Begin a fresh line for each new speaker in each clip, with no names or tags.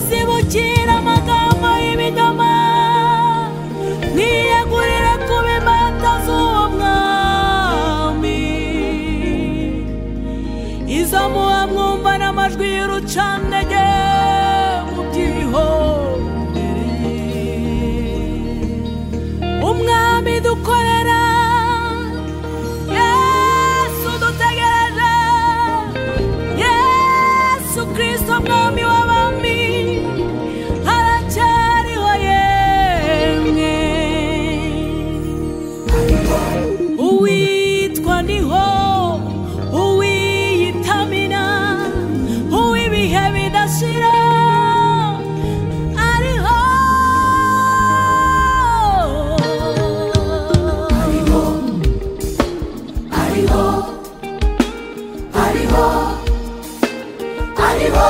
kwakira amagambo y'ibinyoma niyegurire ku bimata z'uwo mwami izo muba mwumva n'amajwi y'urucandege mu byihorere umwami dukorera yesu dutegereje yesu kirisito mwami w'abami haracyariho yemwe uwitwa niho uwiyitamira uw'ibihe bidashira ariho
ariho ariho ariho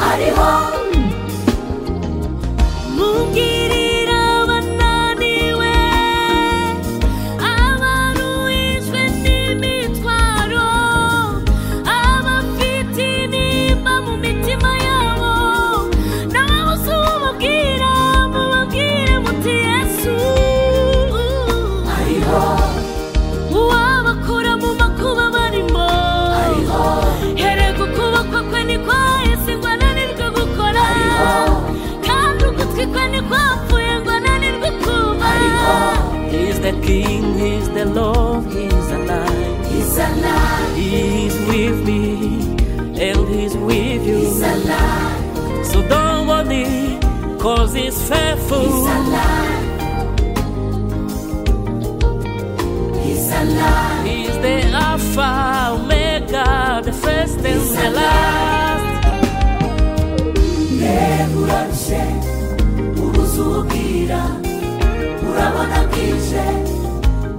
ariho
mungirira abananiwe abaruhijwe n'imitwaro abafite nimba mu mitima yabo n'ababuze ububwira mubabwire muti yesu
ariho
uwabakura mu makuba barimo
ariho
herega ukuboko kwe ni kwahise ngo ananirwe gukora kandi ugutwi kwe ni kwapfuye ngo ananirwe kumva
He's the King, He's the Lord, He's alive.
he's alive
He's with me, and He's with you.
he's alive
So don't worry, cause He's faithful.
he's alive he's alive
He's the Alpha, Omega, the first and the last.
yegura ruje ubuze ububwira urabona bwije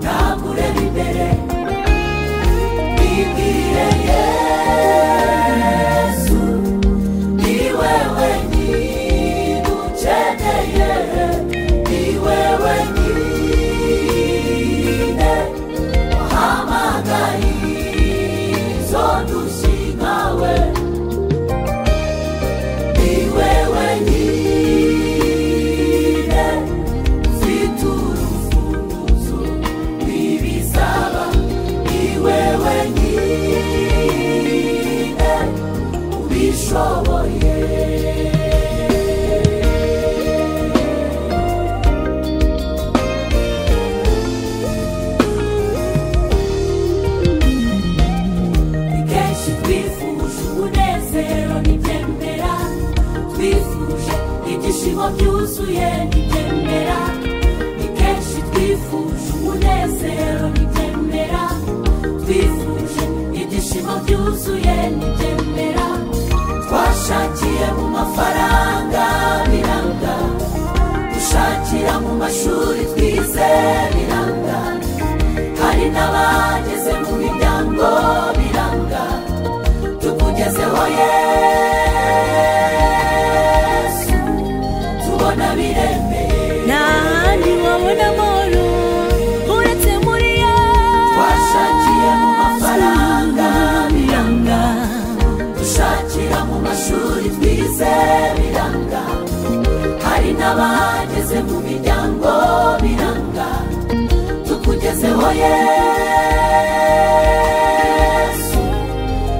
ntabwo ureba imbere bibwire yesu ni wewe nyigukeneye ni wewe nyine wahamagaye izo ndushyi nkawe niwe wenyine ufite urufunguzo rw'ibizaba niwe wenyine ubishoboye ni kenshi twifuje umunezero ntibyemera twifuje ibyishimo byuzuye ntibyemera ni kenshi twifuje umunezero ntibyemera twifuje ibyishimo byuzuye ntibyemera twashakiye mu mafaranga biranga dushakira mu mashuri twize biranga hari n'abageze mu miryango biranga tukugezeho yesu tubona biremeye
nta handi wabona amahoro uretse muri yesu
twashakiye mu mafaranga biranga dushakira mu mashuri twize biranga hari n'abageze mu miryango biranga tukugezeho yesu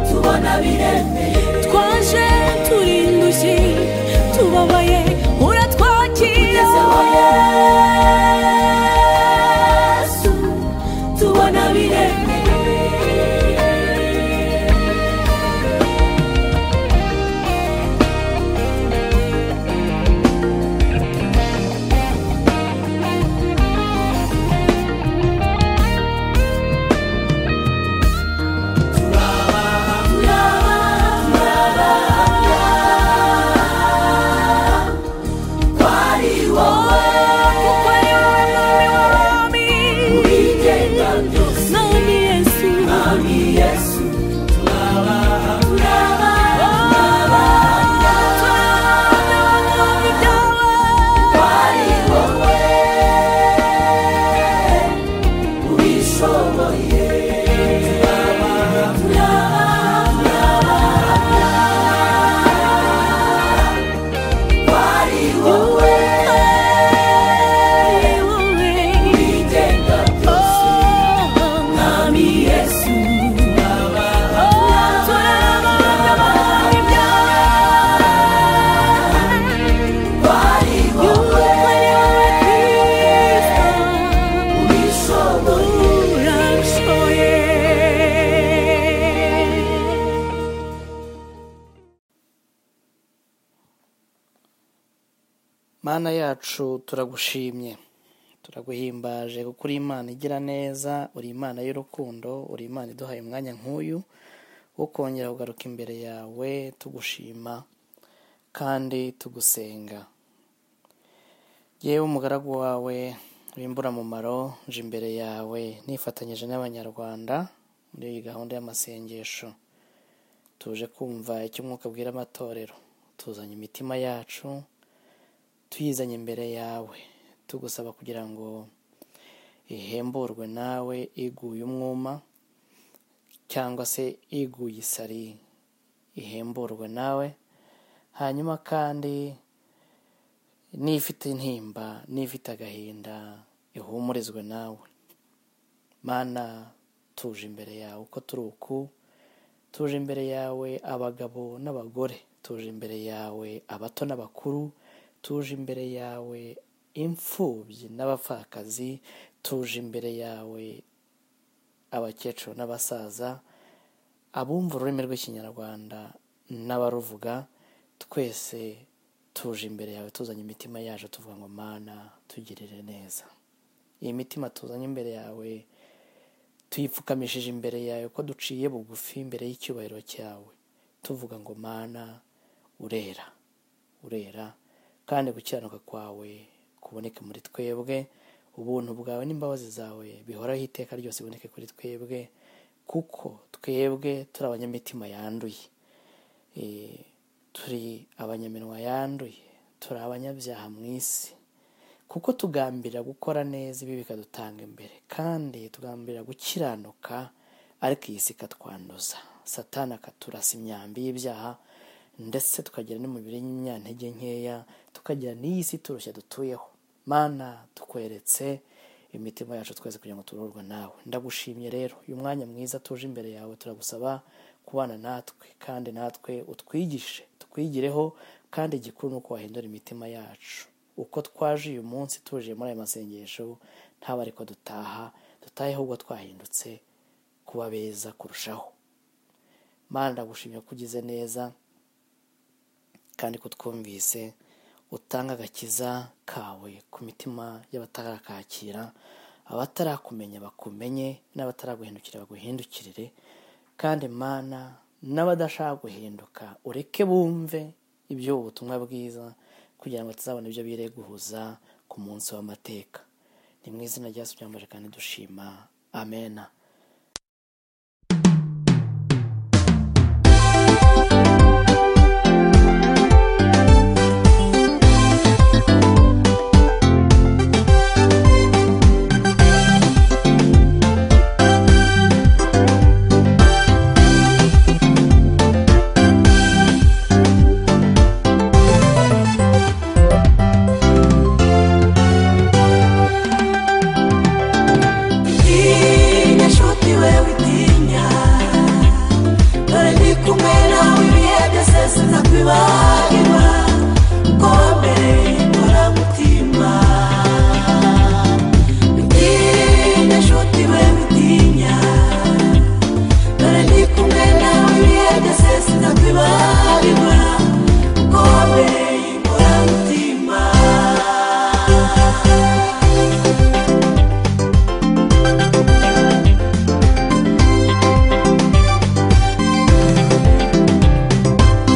tubona biremeye
twaje turi indushyi tubabaye uratwakira
tukugezeho yesu tubona biremeye Turaba, turaba, turaba, turaba.
mana yacu turagushimye turaguhimbaje kuko uri imana igira neza uri imana y'urukundo uri imana iduhaye umwanya nk'uyu wo kongera kugaruka imbere yawe tugushima kandi tugusenga yewe umugaragu wawe w'imburamumaro nje imbere yawe nifatanyije n'abanyarwanda muri iyi gahunda y'amasengesho tuje kumva icyo umwuka abwira amatorero tuzanye imitima yacu tuyizanye imbere yawe tugusaba kugira ngo ihemburwe nawe iguye umwuma cyangwa se iguye isari ihemburwe nawe hanyuma kandi n'ifite intimba n'ifite agahinda ihumurizwe nawe mana tuje imbere yawe uko turi uku tuje imbere yawe abagabo n'abagore tuje imbere yawe abato n'abakuru tuje imbere yawe imfubyi n'abapfakazi tuje imbere yawe abakecuru n'abasaza abumva ururimi rw'ikinyarwanda n'abaruvuga twese tuje imbere yawe tuzanye imitima yacu tuvuga ngo mana tugirire neza iyi mitima tuzanye imbere yawe tuyipfukamishije imbere yawe ko duciye bugufi imbere y'icyubahiro cyawe tuvuga ngo mana urera urera kandi gukiranuka kwawe kuboneke muri twebwe ubuntu bwawe n'imbabazi zawe bihoraho iteka ryose biboneke kuri twebwe kuko twebwe turi abanyamitima yanduye Eh, turi abanyaminwa yanduye turi abanyabyaha mu isi kuko tugambirira gukora neza ibi bikadutanga imbere kandi tugambirira gukiranuka ariko iyi si ikatwanduza satana akaturasa imyambi y'ibyaha ndetse tukagira n'umubiri w'imyantege nkeya tukagira n'iyi si turushya dutuyeho mana tukweretse imitima yacu twese kugira ngo tururwe nawe ndagushimye rero uyu mwanya mwiza tuje imbere yawe turagusaba kubana natwe kandi natwe utwigishe tukwigireho kandi igikuru ni uko wahindura imitima yacu uko twaje uyu munsi tuje muri aya masengesho ntabwo ariko dutaha dutahe ahubwo twahindutse kuba beza kurushaho mana ndagushimye ko ugize neza kandi ko twumvise utanga agakiza kawe ku mitima y'abatarakakira abatarakumenya bakumenye n'abataraguhindukira baguhindukirire kandi mana n'abadashaka guhinduka ureke bumve ibyo ubutumwa bwiza kugira ngo tuzabone ibyo bireguhuza ku munsi w'amateka ni mu izina rya Yesu byambaje kandi dushima amena
Tinya nshuti wewe tinya Dore ndi kumwe nawe ibihe byose sinzakwibagirwa Ko wambere nkora mutima Tinya nshuti wewe tinya Dore ndi kumwe nawe ibihe byose sinzakwibagirwa Ko wambere nkora mutima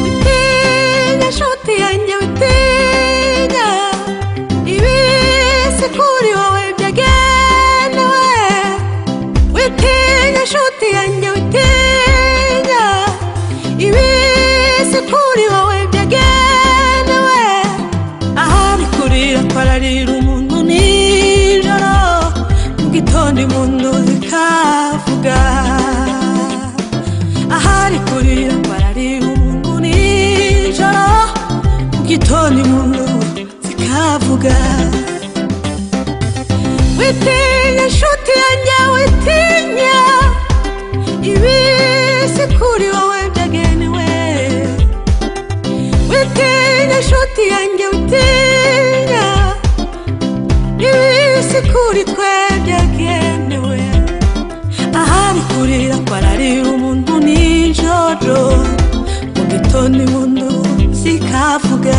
witinya shoti yanjye witinya ibisi kuri wowe byagenewe witinya shoti yanjye witinya ibisi kuri wowe byagenewe ahari kurira twararira umuntu nijoro mu gitondo impundu zikavuga ahari kurira twararira umuntu nijoro mu gitondo impundu zikavuga witinya inshuti yanjye witinya ibisi kuri wowe byagenewe witinya shoti yanjye witinya ibisi kuri twe byagenewe ahari kurira kwararira umuntu nijoro mu gitondo impundu zikavuga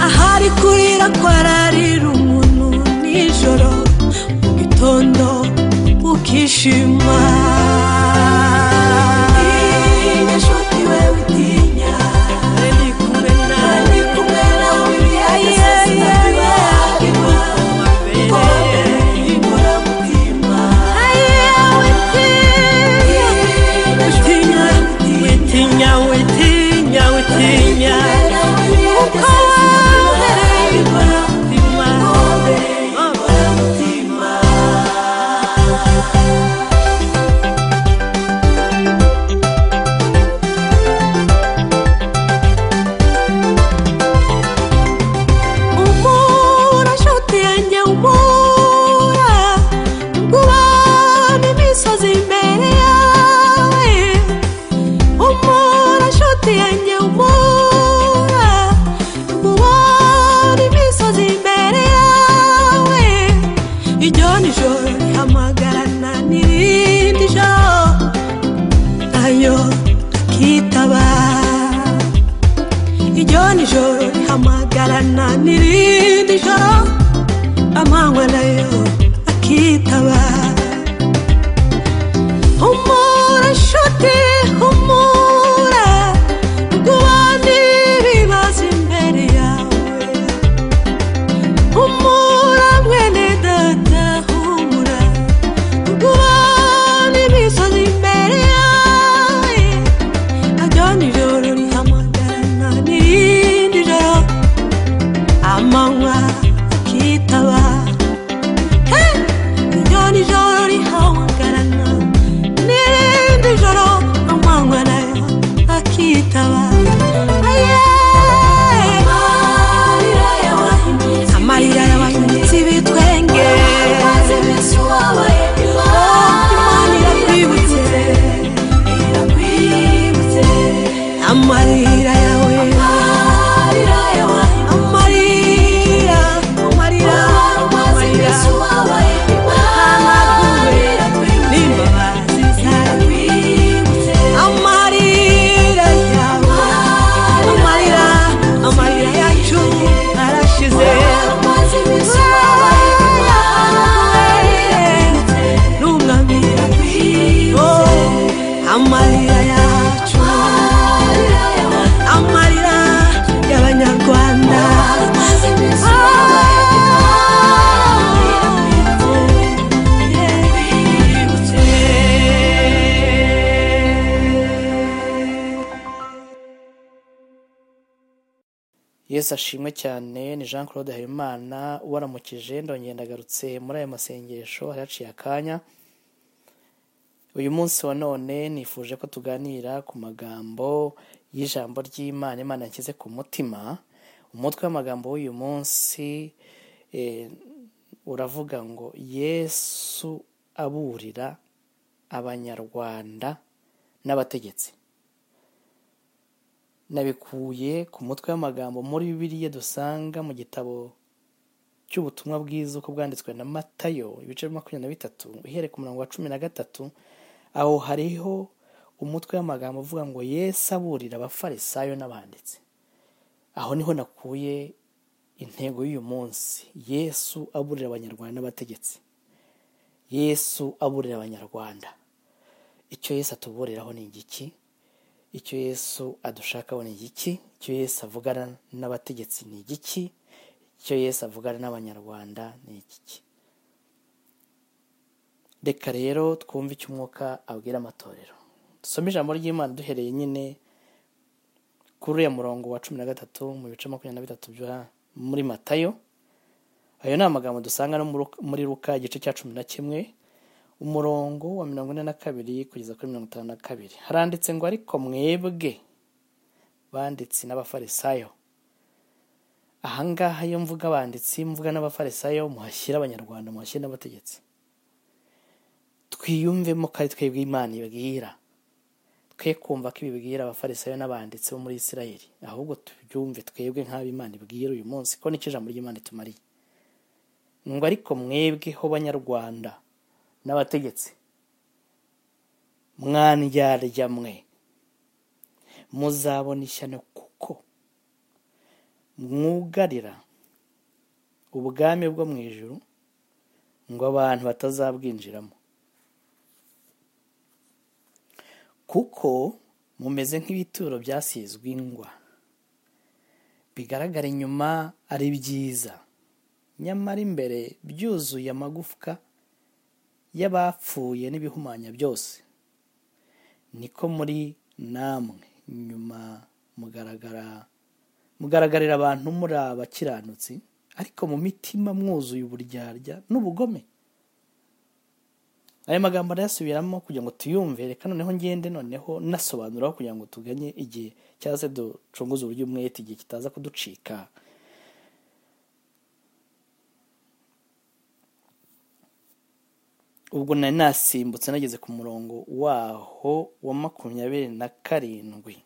ahari kurira kwararira umuntu nijoro mu gitondo ukishima
tinya nshuti we witinya
ari kumwe nawe
ari kumwe nawe imyanya sinakibagirwa kombe inkora mutima tinya nshuti we witinya
witinya witinya witinya witinya.
umura shoti yanjye umura kubana imisozi imbere yawe umura shoti yanjye umura kubana imisozi imbere yawe iryo nijoro rihamagarana n'irindi joro nayo akitaba iryo nijoro rihamagarana n'irindi joro amanywa nayo akitaba humura nshuti humura kubandi bibaza imbere yawe humura mwene data humura kubandi bibaza imbere yawe Adoni joro rihamagara n'irindi joro amanywa akitaba Hey! Adoni joro rihamagara n'irindi joro amanywa nayo akitaba Aye! amarira y'abanyonzi bitwenge Imana irakwibutse amarira yawe amarira amarira amarira n'imbabazi zawe amarira yawe amarira amarira yacu arashize n'umwami oh amarira yacu amarira y'abanyarwanda
yesu ashimwe cyane ni jean claude habimana waramukije ndongera ndagarutse muri aya masengesho hari haciye akanya uyu munsi wa none nifuje ko tuganira ku magambo y'ijambo ry'imana imana yashyize ku mutima umutwe w'amagambo w'uyu munsi eh, uravuga ngo yesu aburira abanyarwanda n'abategetsi nabikuye ku mutwe w'amagambo muri bibiliya dusanga mu gitabo cy'ubutumwa bwiza uko bwanditswe na matayo ibice bya makumyabiri na bitatu uhereye ku murongo wa cumi na gatatu aho hariho umutwe w'amagambo uvuga ngo yesu aburira abafarisayo n'abanditsi aho niho nakuye intego y'uyu munsi yesu aburira abanyarwanda n'abategetsi yesu aburira abanyarwanda icyo yesu atuburiraho ni igiki icyo yesu adushakaho ni igiki icyo yesu avugana n'abategetsi ni igiki icyo yesu avugana n'abanyarwanda ni igiki reka rero twumve icyo umwuka abwira amatorero dusome ijambo ry'imana duhereye nyine kuri uriya murongo wa cumi na gatatu mu bice makumyabiri na bitatu byo muri matayo ayo ni amagambo dusanga no muri Luka- muri ruka igice cya cumi na kimwe umurongo wa mirongo ine na kabiri kugeza kuri mirongo itanu na kabiri haranditse ngo ariko mwebwe banditsi n'abafarisayo ahangaha iyo mvuga abanditsi mvuga n'abafarisayo muhashyira abanyarwanda muhashyira n'abategetsi twiyumvemo ko ari twebwe imana ibwira twe kumva ko ibibwira abafarisayo n'abanditsi bo muri isirayeli ahubwo tubyumve twebwe nk'ab'imana ibwira uyu munsi ko nicyo ijambo ry'imana itumariye ngo ariko mwebweho banyarwanda n'abategetsi mwandyarya mwe muzabona ishyano kuko mwugarira ubwami bwo mu ijuru ngo abantu batazabwinjiramo kuko mumeze nk'ibituro byasizwe ingwa bigaragara inyuma ari byiza nyamara imbere byuzuye amagufwa y'abapfuye n'ibihumanya byose niko muri namwe nyuma mugaragara mugaragarira abantu muri abakiranutsi ariko mu mitima mwuzuye uburyarya n'ubugome ayo magambo arayasubiramo kugira ngo tuyumve reka noneho ngende noneho nasobanuraho kugira ngo tuganye igihe cyangwa se ducunguze uburyo umwete igihe kitaza kuducika ubwo nari nasimbutse nageze ku murongo waho wa makumyabiri na karindwi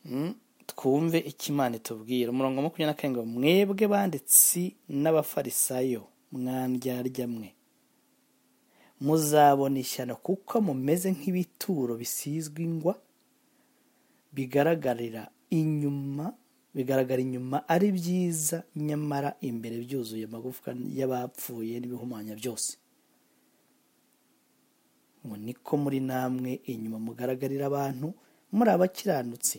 Mm, twumve icyo imana itubwira umurongo wa makumyabiri na karindwi mwebwe banditsi n'abafarisayo mwandyarya mwe muzabona ishyano kuko mumeze nk'ibituro bisizwe ingwa bigaragarira inyuma bigaragara inyuma ari byiza nyamara imbere byuzuye amagufwa y'abapfuye n'ibihumanya byose ngo niko muri namwe inyuma mugaragarira abantu muri abakiranutsi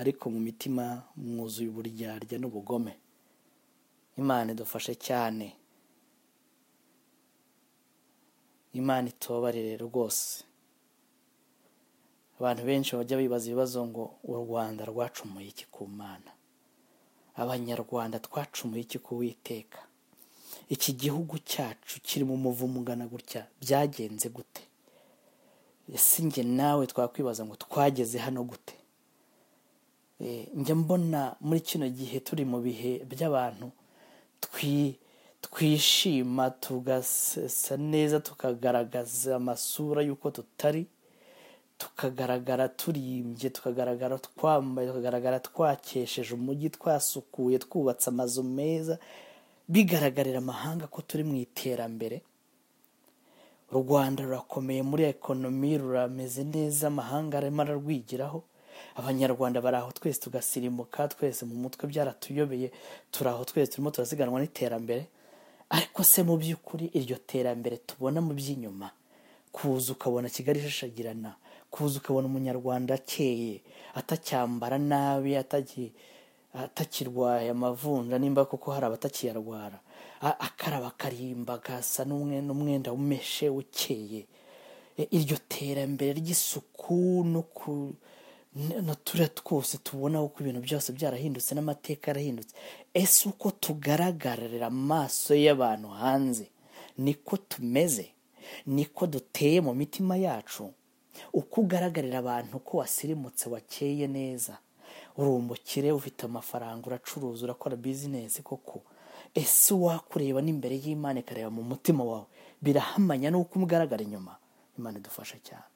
ariko mu mitima mwuzuye uburyarya n'ubugome imana idufashe cyane imana itobarire rwose abantu benshi bajya bibaza ibibazo ngo u rwanda rwacumuye iki ku mana abanyarwanda twacumuye iki ku witeka iki gihugu cyacu kiri mu muvumo ungana gutya byagenze gute ese njye nawe twakwibaza ngo twageze hano gute Eh, njya mbona muri kino gihe turi mu bihe by'abantu twi- twishima tugasa neza tukagaragaza amasura y'uko tutari tukagaragara turimbye tukagaragara twambaye tukagaragara twakesheje umujyi twasukuye twubatse amazu meza bigaragarira amahanga ko turi mu iterambere u rwanda rurakomeye muri ekonomi rurameze neza amahanga arimo ararwigiraho abanyarwanda bari aho twese tugasirimuka twese mu mutwe byaratuyobeye turi aho twese turimo turasiganwa n'iterambere ariko se mu by'ukuri iryo terambere tubona mu by'inyuma kuza ukabona kigali ishashagirana kuza ukabona umunyarwanda akeye atacyambara nabi atagi- atakirwaye amavunja nimba koko hari abatakiyarwara a- akaraba akarimba agasa n'umwe- n'umwenda umeshe ukeye E, iryo terambere ry'isuku no ku n- na turiya twose tubona uko ibintu byose byarahindutse n'amateka yarahindutse ese uko tugaragarira amaso y'abantu hanze niko tumeze niko duteye mu mitima yacu uko ugaragarira abantu ko wasirimutse wakeye neza uri umukire ufite amafaranga uracuruza urakora bizinesi koko ese wakureba n'imbere y'imana ikareba mu mutima wawe birahamanya n'uko umugaragara inyuma imana idufasha cyane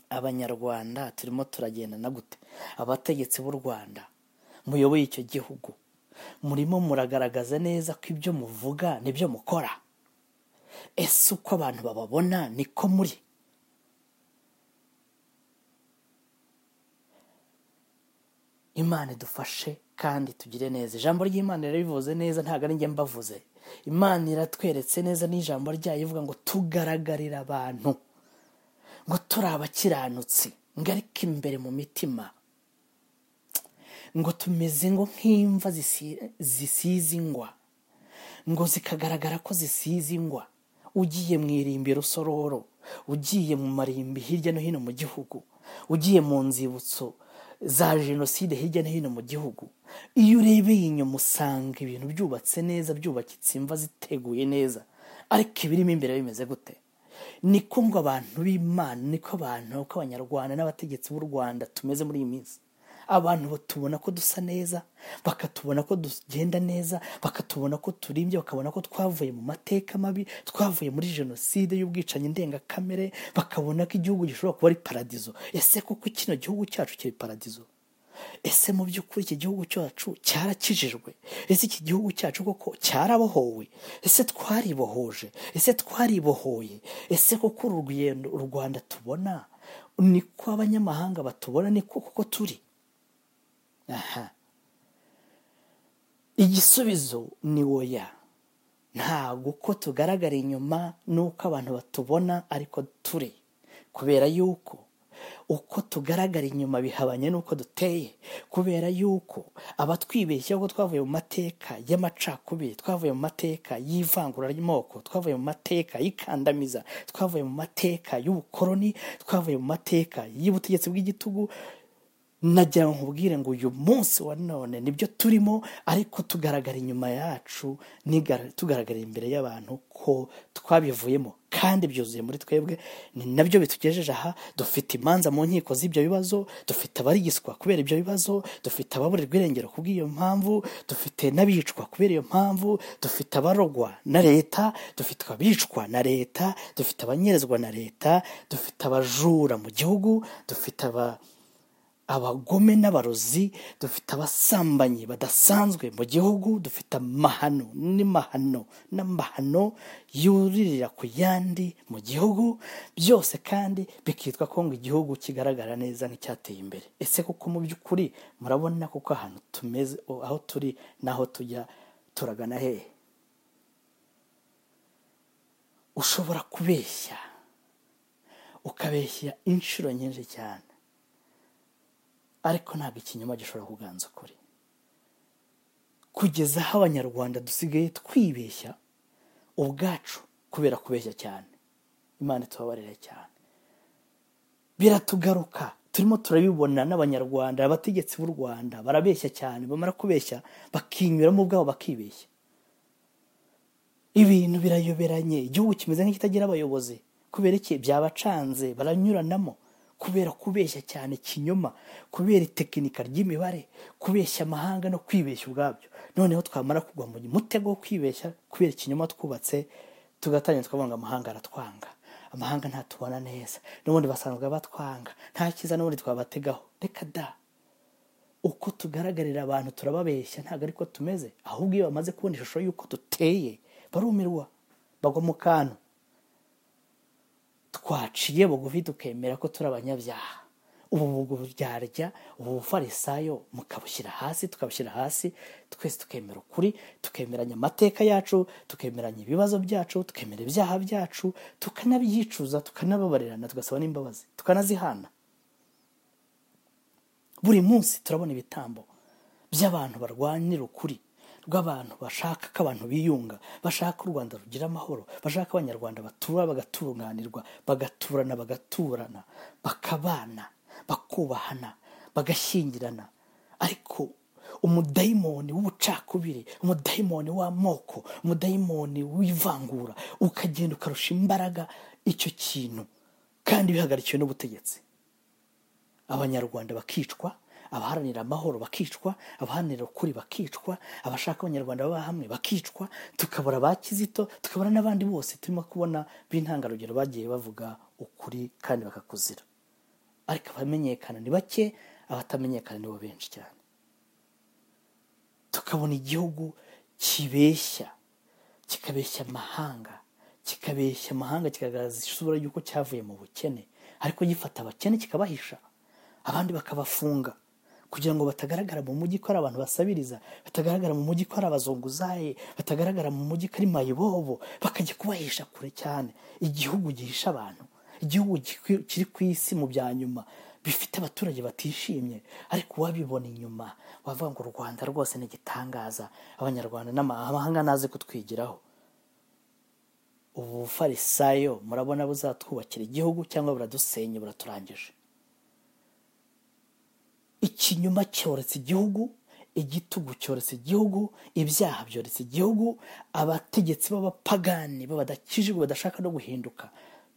abanyarwanda turimo turagendana gute abategetsi b'u rwanda muyoboye icyo gihugu murimo muragaragaza neza ko ibyo muvuga n'ibyo mukora ese uko abantu bababona niko muri imana idufashe kandi tugire neza ijambo ry'imana rirabivuze neza ntabwo ari njye mbavuze imana iratweretse neza n'ijambo ryayo ivuga ngo tugaragarira abantu ngo turi abakiranutsi ngo ariko imbere mu mitima ngo tumeze ngo nk'imva zisi- zisize ingwa ngo zikagaragara ko zisize ingwa ugiye mu irimbi rusororo ugiye mu marimbi hirya no hino mu gihugu ugiye mu nzibutso za jenoside hirya no hino mu gihugu iyo urebeye inyuma usanga ibintu byubatse neza byubakitse imva ziteguye neza ariko ibirimo imbere bimeze gute niko ngo abantu b'imana niko abantu uko abanyarwanda n'abategetsi b'u rwanda tumeze muri iyi minsi abantu batubona ko dusa neza bakatubona ko tugenda neza bakatubona ko turimbye bakabona ko twavuye mu mateka mabi twavuye muri jenoside y'ubwicanyi ndengakamere bakabona ko igihugu gishobora kuba ari paradizo ese koko kino gihugu cyacu kiri paradizo ese mu by'ukuri iki gihugu cyacu cyarakijijwe ese iki gihugu cyacu koko cyarabohowe ese twaribohoje ese twaribohoye ese koko uru rugendo u rwanda tubona niko abanyamahanga batubona niko koko turi aha igisubizo ni woya ntabwo ko tugaragara inyuma n'uko abantu batubona ariko turi kubera yuko uko tugaragara inyuma bihabanye n'uko duteye kubera yuko abatwibeshya ko twavuye mu mateka y'amacakubiri twavuye mu mateka y'ivangura ry'amoko twavuye mu mateka y'ikandamiza twavuye mu mateka y'ubukoloni twavuye mu mateka y'ubutegetsi bw'igitugu nagira ngo nkubwire ngo uyu munsi wa none nibyo turimo ariko tugaragara inyuma yacu nigara- tugaragara imbere y'abantu ko twabivuyemo kandi byuzuye muri twebwe ni nabyo bitugejeje aha dufite imanza mu nkiko z'ibyo bibazo dufite abarigiswa kubera ibyo bibazo dufite ababurirwa irengero kubw'iyo mpamvu dufite n'abicwa kubera iyo mpamvu dufite abarogwa na leta dufite abicwa na leta dufite abanyerezwa na leta dufite abajura mu gihugu dufite aba abagome n'abarozi dufite abasambanyi badasanzwe mu gihugu dufite amahano n'imahano n'amahano yuririra ku yandi mu gihugu byose kandi bikitwa ko ngo igihugu kigaragara neza nk'icyateye imbere ese koko mu by'ukuri murabona kuko ahantu tumeze aho turi n'aho tujya turagana hehe ushobora kubeshya ukabeshya inshuro nyinshi cyane ariko ntabwo ikinyoma gishobora kuganza ukuri kugeza aho abanyarwanda dusigaye twibeshya ubwacu kubera kubeshya cyane imana itubabarire cyane biratugaruka turimo turabibona n'abanyarwanda abategetsi b'u rwanda barabeshya cyane bamara kubeshya bakinyuramo ubwabo bakibeshya ibintu birayoberanye igihugu kimeze nk'ikitagira abayobozi kubera iki byabacanze baranyuranamo kubera kubeshya cyane ikinyoma kubera itekinika ry'imibare kubeshya amahanga no kwibeshya ubwabyo noneho twamara kugwa mu mutego wo kwibeshya kubera ikinyoma twubatse tugatangira tukavuga ngo amahanga aratwanga amahanga ntatubona neza n'ubundi basanzwe batwanga nta cyiza n'ubundi twabategaho reka da uko tugaragarira abantu turababeshya ntabwo ariko tumeze ahubwo iyo bamaze kubona ishusho y'uko duteye barumirwa bagwa mu kantu twaciye bugufi tukemera ko turi abanyabyaha ubu buryarya ubu bufarisayo mukabushyira hasi tukabushyira hasi twese tukemera ukuri tukemeranya amateka yacu tukemeranya ibibazo byacu tukemera ibyaha byacu tukanabyicuza tukanababarirana tugasaba n'imbabazi tukanazihana buri munsi turabona ibitambo by'abantu barwanira ukuri rw'abantu bashaka ko abantu biyunga bashaka ko u rwanda rugira amahoro bashaka ko abanyarwanda batura bagatunganirwa bagaturana bagaturana bakabana bakubahana bagashyingirana ariko umudayimoni w'ubucakubiri umudayimoni w'amoko umudayimoni w'ivangura ukagenda ukarusha imbaraga icyo kintu kandi bihagarikiwe n'ubutegetsi abanyarwanda bakicwa abaharanira amahoro bakicwa abaharanira ukuri bakicwa abashaka abanyarwanda baba hamwe bakicwa tukabura ba kizito tukabura n'abandi bose turimo kubona b'intangarugero bagiye bavuga ukuri kandi bakakuzira ariko abamenyekana ni bake abatamenyekana ni bo benshi cyane tukabona igihugu kibeshya kikabeshya amahanga kikabeshya amahanga kikagaragaza isura y'uko cyavuye mu bukene ariko gifata abakene kikabahisha abandi bakabafunga kugira ngo batagaragara mu mujyi ko ari abantu basabiriza batagaragara mu mujyi ko ari abazunguzaye batagaragara mu mujyi ko ari mayibobo bakajya kubahisha kure cyane igihugu gihisha abantu igihugu kikwi- kiri ku isi mu bya nyuma bifite abaturage batishimye ariko uwabibona inyuma wavuga ngo u rwanda rwose ni igitangaza abanyarwanda n'amahanga naze kutwigiraho ubu bufarisayo murabona buzatwubakira igihugu cyangwa buradusenya buraturangije ikinyoma cyoretse igihugu igitugu cyoretse igihugu ibyaha byoretse igihugu abategetsi b'abapagani b'abadakijijwe badashaka no guhinduka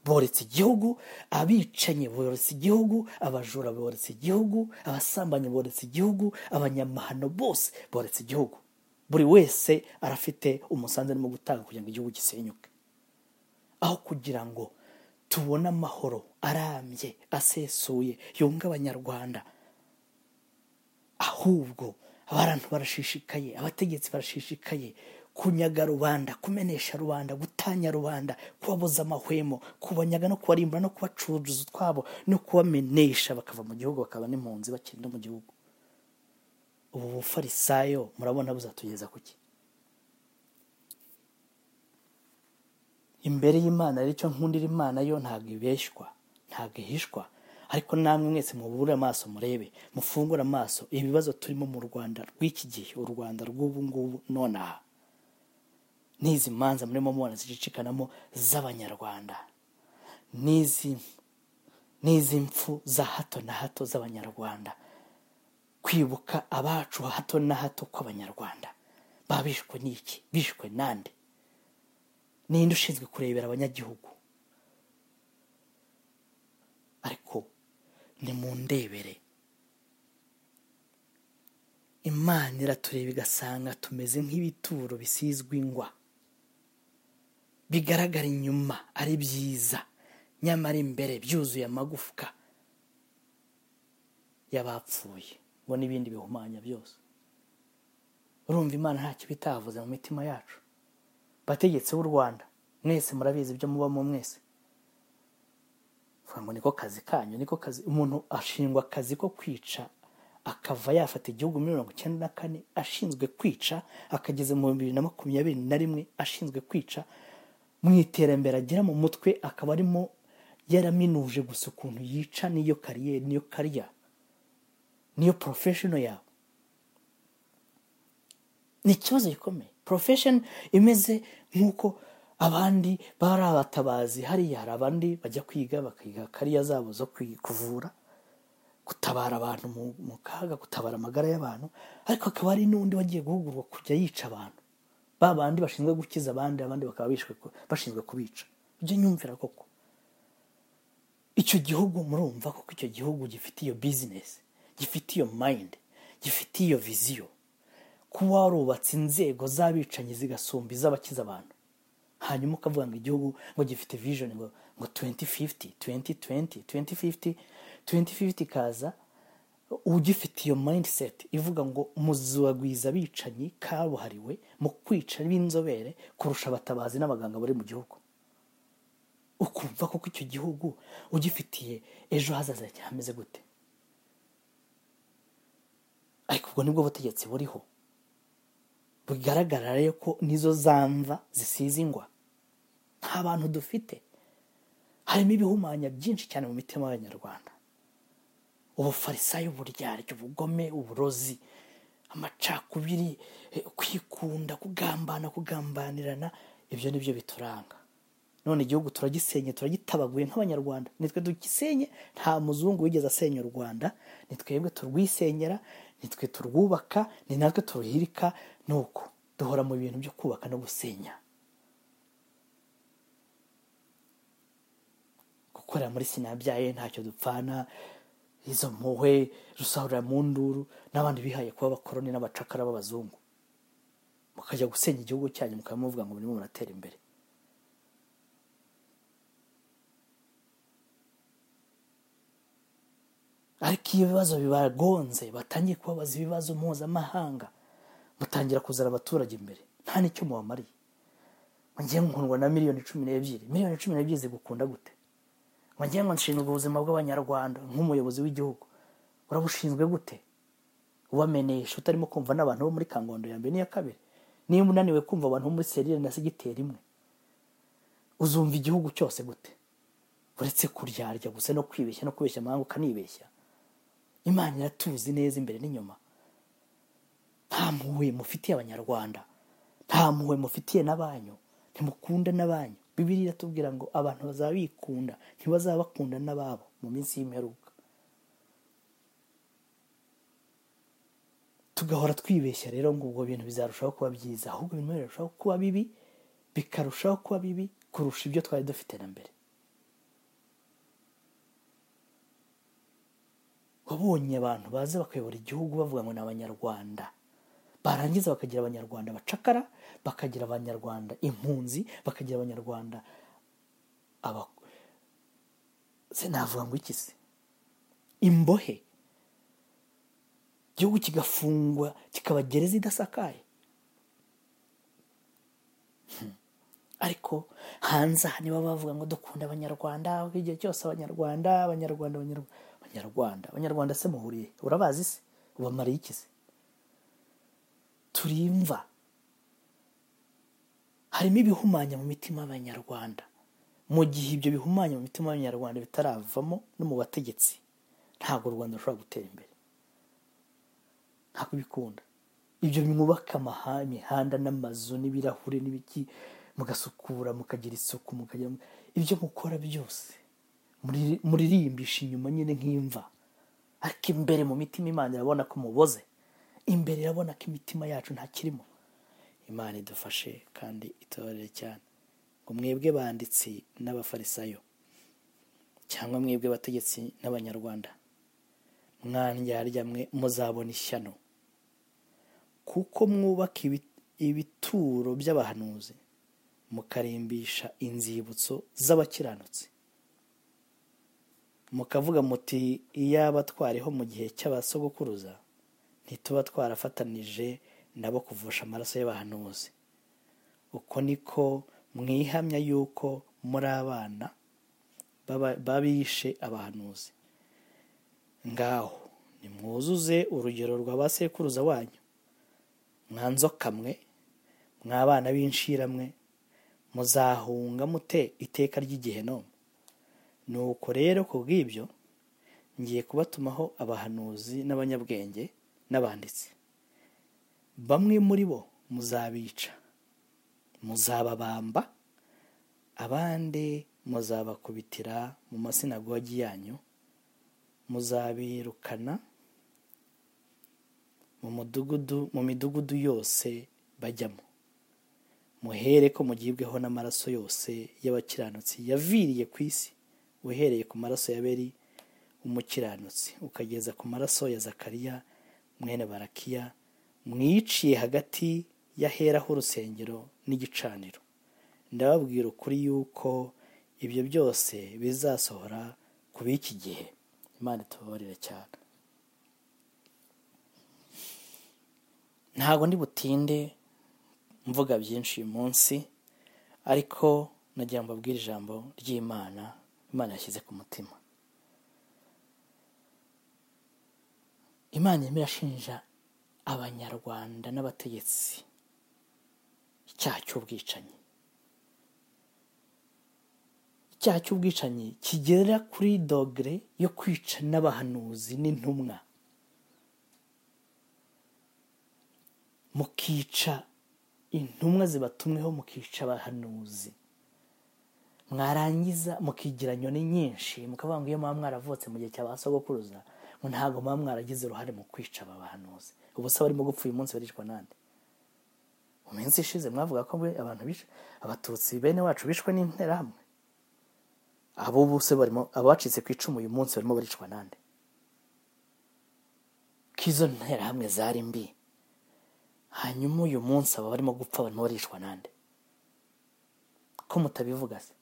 boretse igihugu abicanyi boretse igihugu abajura boretse igihugu abasambanyi boretse igihugu abanyamahano bose boretse igihugu buri wese arafite umusanzu arimo gutanga kugira ngo igihugu gisenyuke aho kugira ngo tubone amahoro arambye asesuye yunga abanyarwanda ahubwo abantu barashishikaye abategetsi barashishikaye kunyaga rubanda kumenesha rubanda gutanya rubanda kubabuza amahwemo kubanyaga no kubarimbura no kubacuruza utwabo no kubamenesha bakava mu gihugu bakaba n'impunzi bakiri no mu gihugu ubu bufarisayo murabona buzatugeza ku ki imbere y'imana rero icyo nkundira imana yo ntabwo ibeshywa ntabwo ihishwa ariko namwe mwese mubure amaso murebe mufungure amaso ibibazo turimo mu rwanda rw'iki gihe u rwanda rw'ubu ngubu nonaha n'izi manza murimo mubona zicikanamo z'abanyarwanda n'izi n'izi mpfu za hato na hato z'abanyarwanda kwibuka abacu hato na hato kw'abanyarwanda baba bishwe n'iki bishwe nande ninde ushinzwe kurebera abanyagihugu ariko ni mu ndebere imana iratureba igasanga tumeze nk'ibituro bisizwe ingwa bigaragara inyuma ari byiza nyamara imbere byuzuye amagufwa y'abapfuye ngo n'ibindi bihumanya byose urumva imana ntacyo bitavuze mu mitima yacu bategetsi b'u rwanda mwese murabizi ibyo mubamo mwese vuga ngo niko kazi kanyu niko kazi umuntu ashingwa akazi ko kwica akava yafata igihugu muri mirongo icyenda na kane ashinzwe kwica akageza mu bibiri na makumyabiri na rimwe ashinzwe kwica mu iterambere agera mu mutwe akaba arimo yaraminuje gusa ukuntu yica n'iyo kariyeri n'iyo kariya niyo porofeshono yawe ni ikibazo gikomeye porofesheni imeze nk'uko abandi bari abatabazi hariya hari abandi bajya kwiga bakiga kariya zabo zo kwi- kuvura gutabara abantu mu- mu kaga gutabara amagara y'abantu ariko hakaba hari n'undi wagiye guhugurwa kujya yica abantu ba bandi bashinzwe gukiza abandi abandi bakaba bishwe ku- bashinzwe kubica ibyo nyumvira koko icyo gihugu murumva koko icyo gihugu gifite iyo bizinesi gifite iyo mayindi gifite iyo viziyo kuba warubatse inzego z'abicanyi zigasumba iz'abakiza abantu hanyuma ukavuga ngo igihugu ngo gifite vision ngo ngo 2050 2020 2050 2050 kaza ugifite iyo mindset ivuga ngo muzagwiza abicanyi kabuhariwe mu kwica b'inzobere kurusha abatabazi n'abaganga bari mu gihugu ukumva koko icyo gihugu ugifitiye ejo hazaza cyameze gute ariko ubwo nibwo butegetsi buriho bigaragara rero ko nizo zamva zisize ingwa nta bantu dufite harimo ibihumanya byinshi cyane mu mitima y'abanyarwanda ubufarisayo uburyarya ubugome uburozi amacakubiri eh, kwikunda kugambana kugambanirana ibyo ni byo bituranga none igihugu turagisenye turagitabaguye nk'abanyarwanda nitwe dugisenye nta muzungu wigeze asenya u rwanda ni twebwe turwisenyera nitwe turwubaka ni natwe turuhirika ni uko duhora mu bintu byo kubaka no gusenya gukorera muri sinabyaye ntacyo dupfana izo mpuhwe rusahurira mu nduru n'abandi bihaye kuba abakoroni n'abacakara b'abazungu mukajya gusenya igihugu cyanyu mukaba muvuga ngo murimo muratera imbere ariko iyo ibibazo bibagonze batangiye kubabaza ibibazo mpuzamahanga mutangira kuzana abaturage imbere nta n'icyo mubamariye mugiye nkundwa na miliyoni cumi n'ebyiri miliyoni cumi n'ebyiri zigukunda gute mugiye ngo nshinzwe ubuzima bw'abanyarwanda nk'umuyobozi w'igihugu urabushinzwe gute ubamenyesha utarimo kumva n'abantu bo muri kangondo ya mbere n'iya kabiri niba unaniwe kumva abantu bo muri serire na segiteri imwe uzumva igihugu cyose gute uretse kuryarya gusa no kwibeshya no kubeshya amahanga ukanibeshya imana iratuzi neza imbere n'inyuma nta mpuhwe mufitiye abanyarwanda nta mpuhwe mufitiye n'abanyu ntimukunda n'abanyu bibiri iratubwira ngo abantu bazaba bikunda ntibazaba bakunda n'ababo mu minsi y'imperuka tugahora twibeshya rero ngo ubwo bintu bizarushaho kuba byiza ahubwo ibintu birarushaho kuba bibi bikarushaho kuba bibi kurusha ibyo twari dufite na mbere wabonye abantu baza bakayobora igihugu bavuga ngo ni abanyarwanda barangiza bakagira abanyarwanda abacakara bakagira abanyarwanda impunzi bakagira abanyarwanda aba se navuga ngo iki se imbohe igihugu kigafungwa kikaba gereza idasakaye ariko hanze aha niba bavuga ngo dukunda abanyarwanda igihe cyose abanyarwanda abanyarwanda abanyarwanda abanyarwanda abanyarwanda se muhuriye urabazi se ubamariye iki se turimva harimo ibihumanya mu mitima y'abanyarwanda mu gihe ibyo bihumanya mu mitima y'abanyarwanda bitaravamo no mu bategetsi ntabwo u rwanda rushobora gutera imbere nta kubikunda ibyo mwubaka amaha- imihanda n'amazu n'ibirahure n'ibiki mugasukura mukagira isuku mukagira ibyo mukora byose muri- muririmbisha inyuma nyine nk'imva ariko imbere mu mitima imana irabona ko muboze imbere irabona ko imitima yacu ntakirimo imana idufashe kandi itubarire cyane ngo mwebwe banditsi n'abafarisayo cyangwa mwebwe bategetsi n'abanyarwanda mwandyarya mwe muzabona ishyano kuko mwubaka ibi- ibituro by'abahanuzi mukarimbisha inzibutso z'abakiranutsi mukavuga muti iyaba twariho mu gihe cy'abasogokuruza ntituba twarafatanije nabo kuvusha amaraso y'abahanuzi uko niko mwihamya yuko muri abana baba- babishe abahanuzi ngaho nimwuzuze urugero rwa ba sekuruza wanyu mwa nzoka mwe mwa bana b'inshiramwe muzahunga mute iteka ry'igihe none nuko rero ku bw'ibyo ngiye kubatumaho abahanuzi n'abanyabwenge n'abanditsi bamwe muri bo muzabica muzababamba abandi muzabakubitira mu masinagogi yanyu muzabirukana mu mudugudu mu midugudu yose bajyamo muhere ko mugibweho n'amaraso yose y'abakiranutsi yaviriye ku isi uhereye ku maraso ya beri umukiranutsi ukageza ku maraso ya zakariya mwene barakiya mwiciye hagati y'aheraho urusengero n'igicaniro ndababwira ukuri yuko ibyo byose bizasohora ku b'iki gihe imana itubabarire cyane ntabwo ndi butinde mvuga byinshi uyu munsi ariko nagira ngo mbabwire ijambo ry'imana imana yashyize ku mutima imana irimo irashinja abanyarwanda n'abategetsi icyaha cy'ubwicanyi icyaha cy'ubwicanyi kigera kuri dogere yo kwica n'abahanuzi n'intumwa mukica intumwa zibatumweho mukica abahanuzi mwarangiza mukigira nyoni nyinshi mukavuga ngo iyo muba mwaravutse mu gihe cya ba sogokuruza ngo ntabwo muba mwaragize uruhare mu kwica aba bahanuzi ubu se barimo gupfa uyu munsi baricwa nande mu minsi ishize mwavuga ko mwe abantu bishwe abatutsi bene wacu bishwe n'interahamwe abo bose barimo abacitse ku icumu uyu munsi barimo baricwa nande ko izo nterahamwe zari mbi hanyuma uyu munsi aba barimo gupfa abantu barishwa nande ko mutabivuga se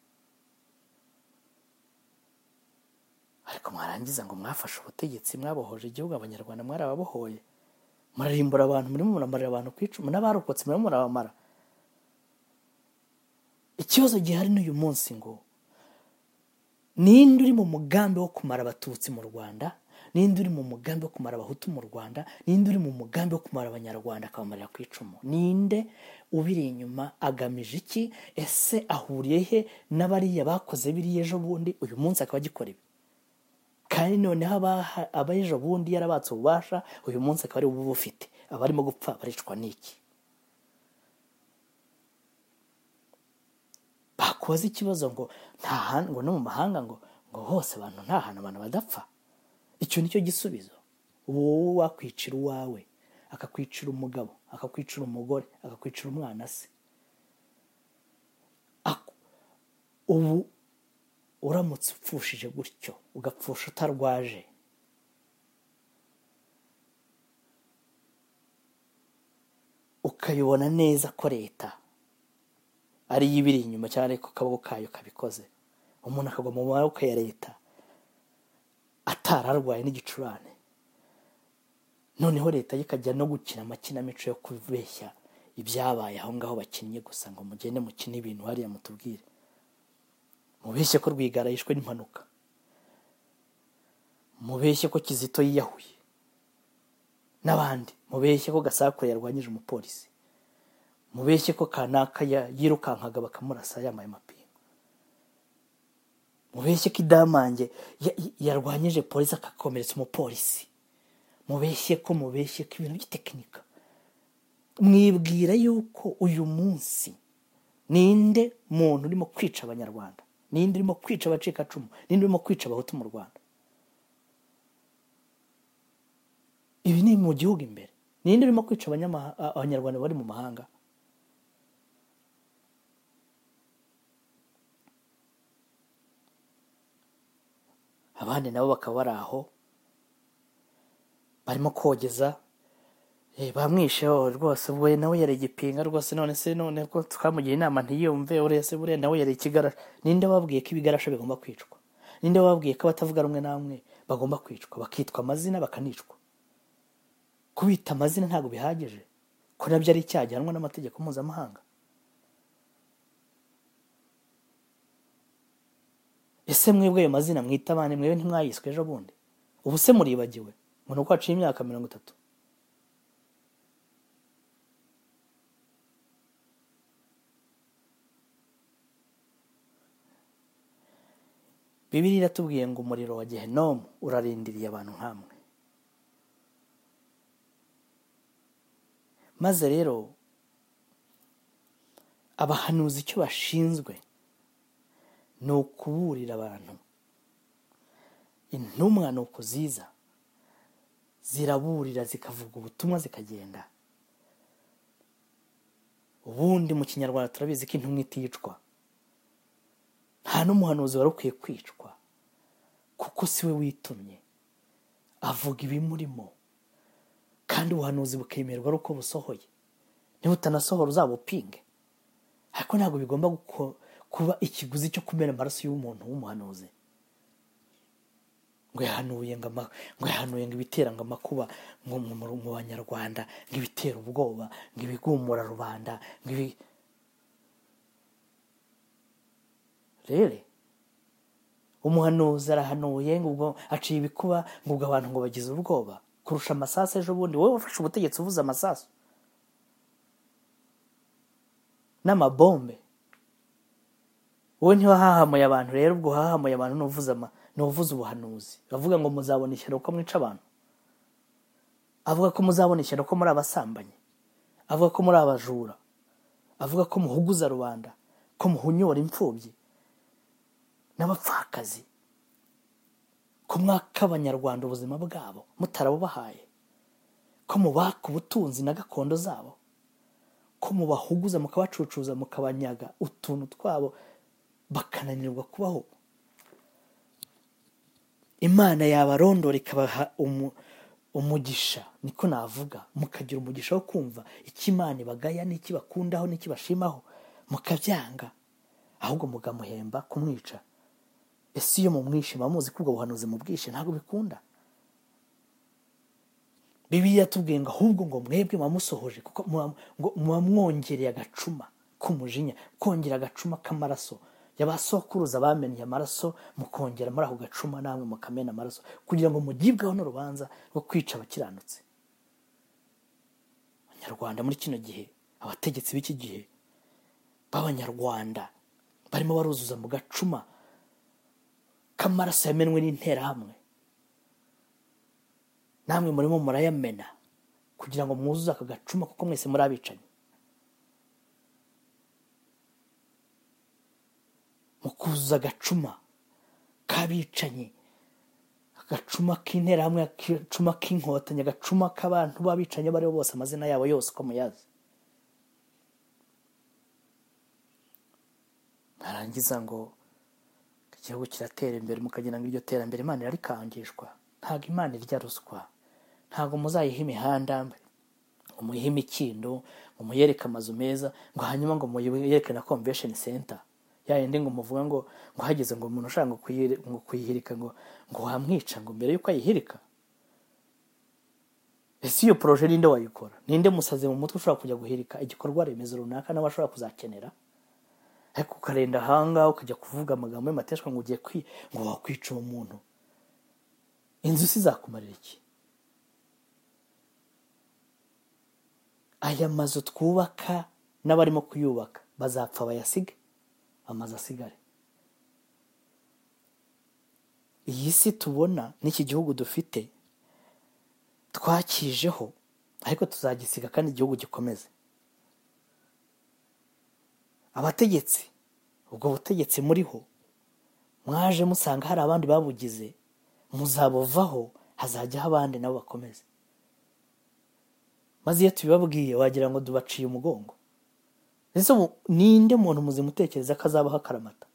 ariko mwarangiza ngo mwafashe ubutegetsi mwabohoje igihugu abanyarwanda mwarababohoye murarimbura abantu murimo muramarira abantu ku icumu n'abarokotse murimo murabamara ikibazo gihari n'uyu munsi ngo ninde uri mu mugambi wo kumara abatutsi mu rwanda ninde uri mu mugambi wo kumara abahutu mu rwanda ninde uri mu mugambi wo kumara abanyarwanda akabamarira ku icumu ninde ubiri inyuma agamije iki ese ahuriye he n'abariya bakoze biriya ejo bundi uyu munsi akaba agikora ibi kandi noneho abaha- abejo bundi yarabatse ububasha uyu munsi akaba ari bufite abarimo gupfa baricwa n'iki bakubaza ikibazo ngo nta hantu ngo no mu mahanga ngo ngo hose abantu nta hantu abantu badapfa icyo nicyo gisubizo wowe wakwicira uwawe akakwicira umugabo akakwicira umugore akakwicira umwana se Ak- ubu uramutse upfushije gutyo ugapfusha utarwaje ukabibona neza ko leta ariyo ibiri inyuma cyane ko akaboko kayo kabikoze umuntu akagwa mu maboko ya leta atararwaye n'igicurane noneho leta yo ikajya no gukina amakinamico yo kubeshya ibyabaye aho ngaho bakinnye gusa ngo mugende mukine ibintu hariya mutubwire mubeshye ko rwigara yishwe n'impanuka mubeshye ko kizito yiyahuye n'abandi mubeshye ko gasakure yarwanyije umupolisi mubeshye ko kanaka ya- yirukankaga bakamurasa yambaye amapingu mubeshye ko idamange ya- ya- yarwanyije polisi akakomeretsa umupolisi mubeshye ko mubeshye ko ibintu by'itekinika mwibwira yuko uyu munsi ninde muntu urimo kwica abanyarwanda ninde urimo kwica abacikacumu ninde urimo kwica abahutu mu rwanda ibi ni mu gihugu imbere ninde urimo kwica abanyamaha- a- abanyarwanda bari mu mahanga abandi nabo bakaba bari aho barimo kogeza Eh, bamwishe oh, rwose ubwo nawe yari igipinga rwose none se none ko twamugira inama ntiyumve uriya se buriya nawe yari ikigarasha ninde wabwiye ko ibigarasha bigomba kwicwa ninde wabwiye ko abatavuga rumwe namwe bagomba kwicwa bakitwa amazina bakanicwa kubita amazina ntabwo bihagije ko nabyo ari icyaha gihanwa n'amategeko mpuzamahanga ese mwebwe ayo mazina mwita abandi mwebwe ntimwayiswe ejo bundi ubu se muribagiwe ngo ni uko haciye imyaka mirongo itatu bibiri iratubwiye ngo umuriro wa gehenomu urarindiriye abantu nk'amwe maze rero abahanuzi icyo bashinzwe ni ukuburira abantu intumwa ni ukuziza ziraburira zikavuga ubutumwa zikagenda ubundi mu kinyarwanda turabizi ko intumwa iticwa nta n'umuhanuzi wari ukwiye kwicwa kuko siwe witumye avuga ibimurimo kandi ubuhanuzi bukemerwa ari uko busohoye niba utanasohora uzabupinge ariko ntabwo bigomba guko- kuba ikiguzi cyo kumena amaraso y'umuntu w'umuhanuzi ngo yahanuye ngo ama- ngo yahanuye ngo ibitera ngo amakuba ngo mu- mu mu banyarwanda ngo ibitera ubwoba ngo ibigumura rubanda ngo ibi rero umuhanuzi arahanuye ngo ubwo aciye ibikuba ngo ubwo abantu ngo bagize ubwoba kurusha amasasu ejo bundi wowe wafashe ubutegetsi uvuze amasasu n'amabombe wowe ntiwahahamuye abantu rero ubwo uhahamuye abantu n'uvuze ama n'uvuze ubuhanuzi bavuga ngo muzabona ishyano ko mwica abantu avuga ko muzabona ishyano ko muri abasambanyi avuga ko muri abajura avuga ko muhuguza rubanda ko muhunyora imfubyi n'abapfakazi ko mwaka abanyarwanda ubuzima bwabo mutarabubahaye ko mubaka ubutunzi na gakondo zabo ko mubahuguza mukabacucuza mukabanyaga utuntu twabo bakananirwa kubaho imana yabarondora ikabaha umu- umugisha niko navuga mukagira umugisha wo kumva icyo imana ibagaya n'icyo ibakundaho n'icyo ibashimaho mukabyanga ahubwo mukamuhemba kumwica ese iyo mumwishe muba muzi ko ubwo buhanuzi mubwishe ntabwo bikunda bibiliya tubwiye ngo ahubwo ngo mwebwe muba musohoje kuko muba- ngo muba mwongereye agacuma k'umujinya kongera agacuma k'amaraso yabasokuruza bameneye amaraso mukongera muri ako gacuma namwe mukamena amaraso kugira ngo mugibweho n'urubanza rwo kwica abakiranutsi abanyarwanda muri kino gihe abategetsi b'iki gihe b'abanyarwanda barimo baruzuza mu gacuma k'amaraso yamenwe n'interahamwe namwe murimo murayamena kugira ngo mwuzuze aka gacuma kuko mwese muri abicanyi mukuzuza agacuma k'abicanyi agacuma k'interahamwe agacuma k'inkotanyi agacuma k'abantu b'abicanyi abo ari bo bose amazina yabo yose uko muyazi narangiza ngo igihugu kiratera imbere mukagira ngo iryo terambere imana irarikangishwa ntabwo imana irya ruswa ntabwo muzayiha imihanda ngo muyihe imikindo ngo muyereke amazu meza ngo hanyuma ngo muyereke na convention center ya yindi ngo muvuga ngo ngo hageze ngo umuntu ushaka ngo kuyire- ngo kuyihirika ngo ngo wamwica ngo mbere yuko ayihirika ese iyo poroje ninde wayikora ninde musazi mu mutwe ushobora kujya guhirika igikorwa remezo runaka nawe ashobora kuzakenera ariko ukarenda ahangaha ukajya kuvuga amagambo y'amateshwa ngo ugiye kwi ngo wakwica uwo muntu inzu isizakumarira iki aya mazu twubaka n'abarimo kuyubaka bazapfa bayasiga amazu asigare iyi si tubona n'iki gihugu dufite twakijeho ariko tuzagisiga kandi igihugu gikomeze abategetsi ubwo butegetsi muriho mwaje musanga hari abandi babugize muzabuvaho hazajyaho abandi nabo bakomeze maze iyo tubibabwiye wagira ngo dubaciye umugongo ese ubu ninde muntu muzima utekereza ko azabaho akaramata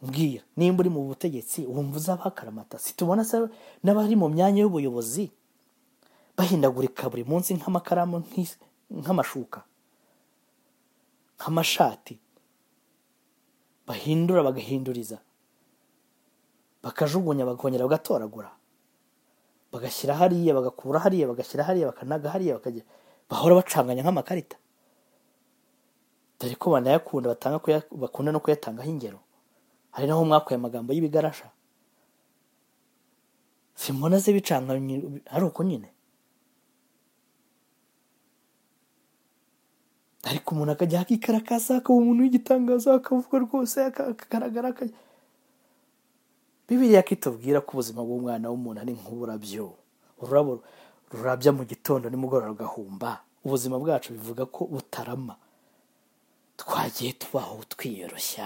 mbwira nimba uri mu butegetsi wumva uzabaho akaramata situbona se n'abari mu myanya y'ubuyobozi bahindagurika buri munsi nk'amakaramu nk'is- nk'amashuka nk'amashati bahindura bagahinduriza bakajugunya bakongera bagatoragura bagashyira hariya bagakura hariya bagashyira hariya bakanaga hariya bakajya bahora bacanganya nk'amakarita dore ko banayakunda batanga kuya- bakunda no kuyatangaho ingero hari naho mwakuye amagambo y'ibigarasha simbona ze bicanga ari uko nyine ariko umuntu akajya akikarakasa akaba umuntu w'igitangaza akavuga rwose aka- akagaragara akajya bibiriya kitubwira ko ubuzima bw'umwana w'umuntu ari nk'uburabyo ururabo rurabya mu gitondo nimugoroba rugahumba ubuzima bwacu bivuga ko butarama twagiye tubaho twiyoroshya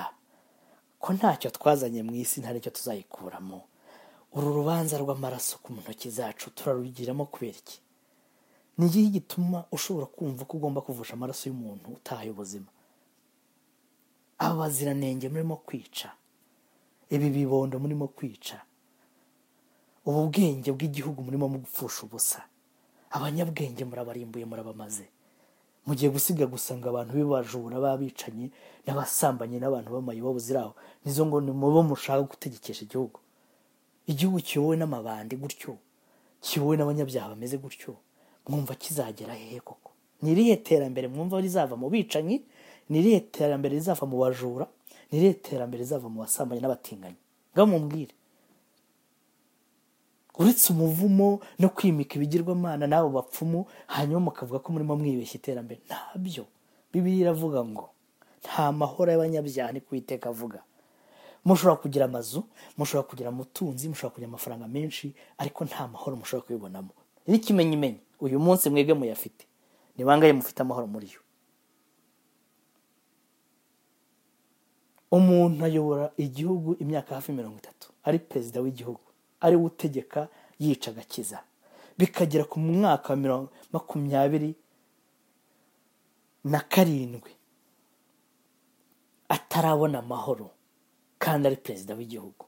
ko ntacyo twazanye mu isi nta n'icyo tuzayikuramo uru rubanza rw'amaraso ku ntoki zacu turarugiramo kubera iki ni iki gituma ushobora kumva ko ugomba kuvusha amaraso y'umuntu utahaye ubuzima aba baziranenge murimo kwica ibi bibondo murimo kwica ubu bwenge bw'igihugu murimo mugupfusha ubusa abanyabwenge murabarimbuye murabamaze mugiye gusiga gusa ngo abantu b'ibajura b'abicanyi n'abasambanyi n'abantu b'amayibo buziraho nizo ngo ni mubo mushaka gutegekesha igihugu igihugu kiyobowe n'amabandi gutyo kiyobowe n'abanyabyaha bameze gutyo mwumva kizagera hehe koko ni irihe terambere mwumva rizava mu bicanyi ni irihe terambere rizava mu bajura ni irihe terambere rizava mu basambanyi n'abatinganyi ngaho mumbwire uretse umuvumo no kwimika ibigirwamana n'abo bapfumu hanyuma mukavuga ko murimo mwibeshya iterambere ntabyo bibiri iravuga ngo nta mahoro y'abanyabyaha ni kuwiteka avuga mushobora kugira amazu mushobora kugira umutunzi mushobora kugira amafaranga menshi ariko nta mahoro mushobora kubibonamo n'ikimenyimenyi uyu munsi mwebwe muyafite ni bangahe mufite amahoro muri yo umuntu ayobora igihugu imyaka hafi mirongo itatu ari perezida w'igihugu ari we utegeka yica agakiza bikagera ku mwaka wa mirongo makumyabiri na karindwi atarabona amahoro kandi ari perezida w'igihugu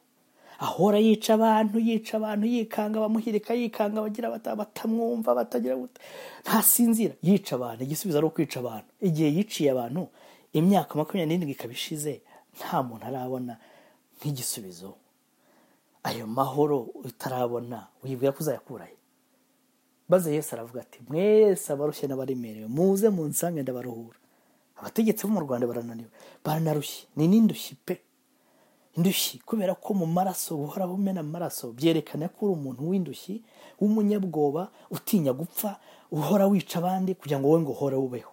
ahora yica abantu yica abantu yikanga bamuhirika yikanga bagira bata- batamwumva batagira gute ntasinzira yica abantu igisubizo ari ukwica abantu igihe yiciye abantu imyaka makumyabiri n'irindwi ikaba ishize nta muntu arabona nk'igisubizo ayo mahoro utarabona wibwira ko uzayakurahe maze yesu aravuga ati mwese abarushye n'abaremerewe muze mu nsange ndabaruhura abategetsi bo mu rwanda barananiwe baranarushye ni n'indushyi pe indushyi kubera ko mu maraso buhora bumena amaraso byerekana ko uri umuntu w'indushyi w'umunyabwoba utinya gupfa uhora wica abandi kugira ngo wowe ngo uhore ubeho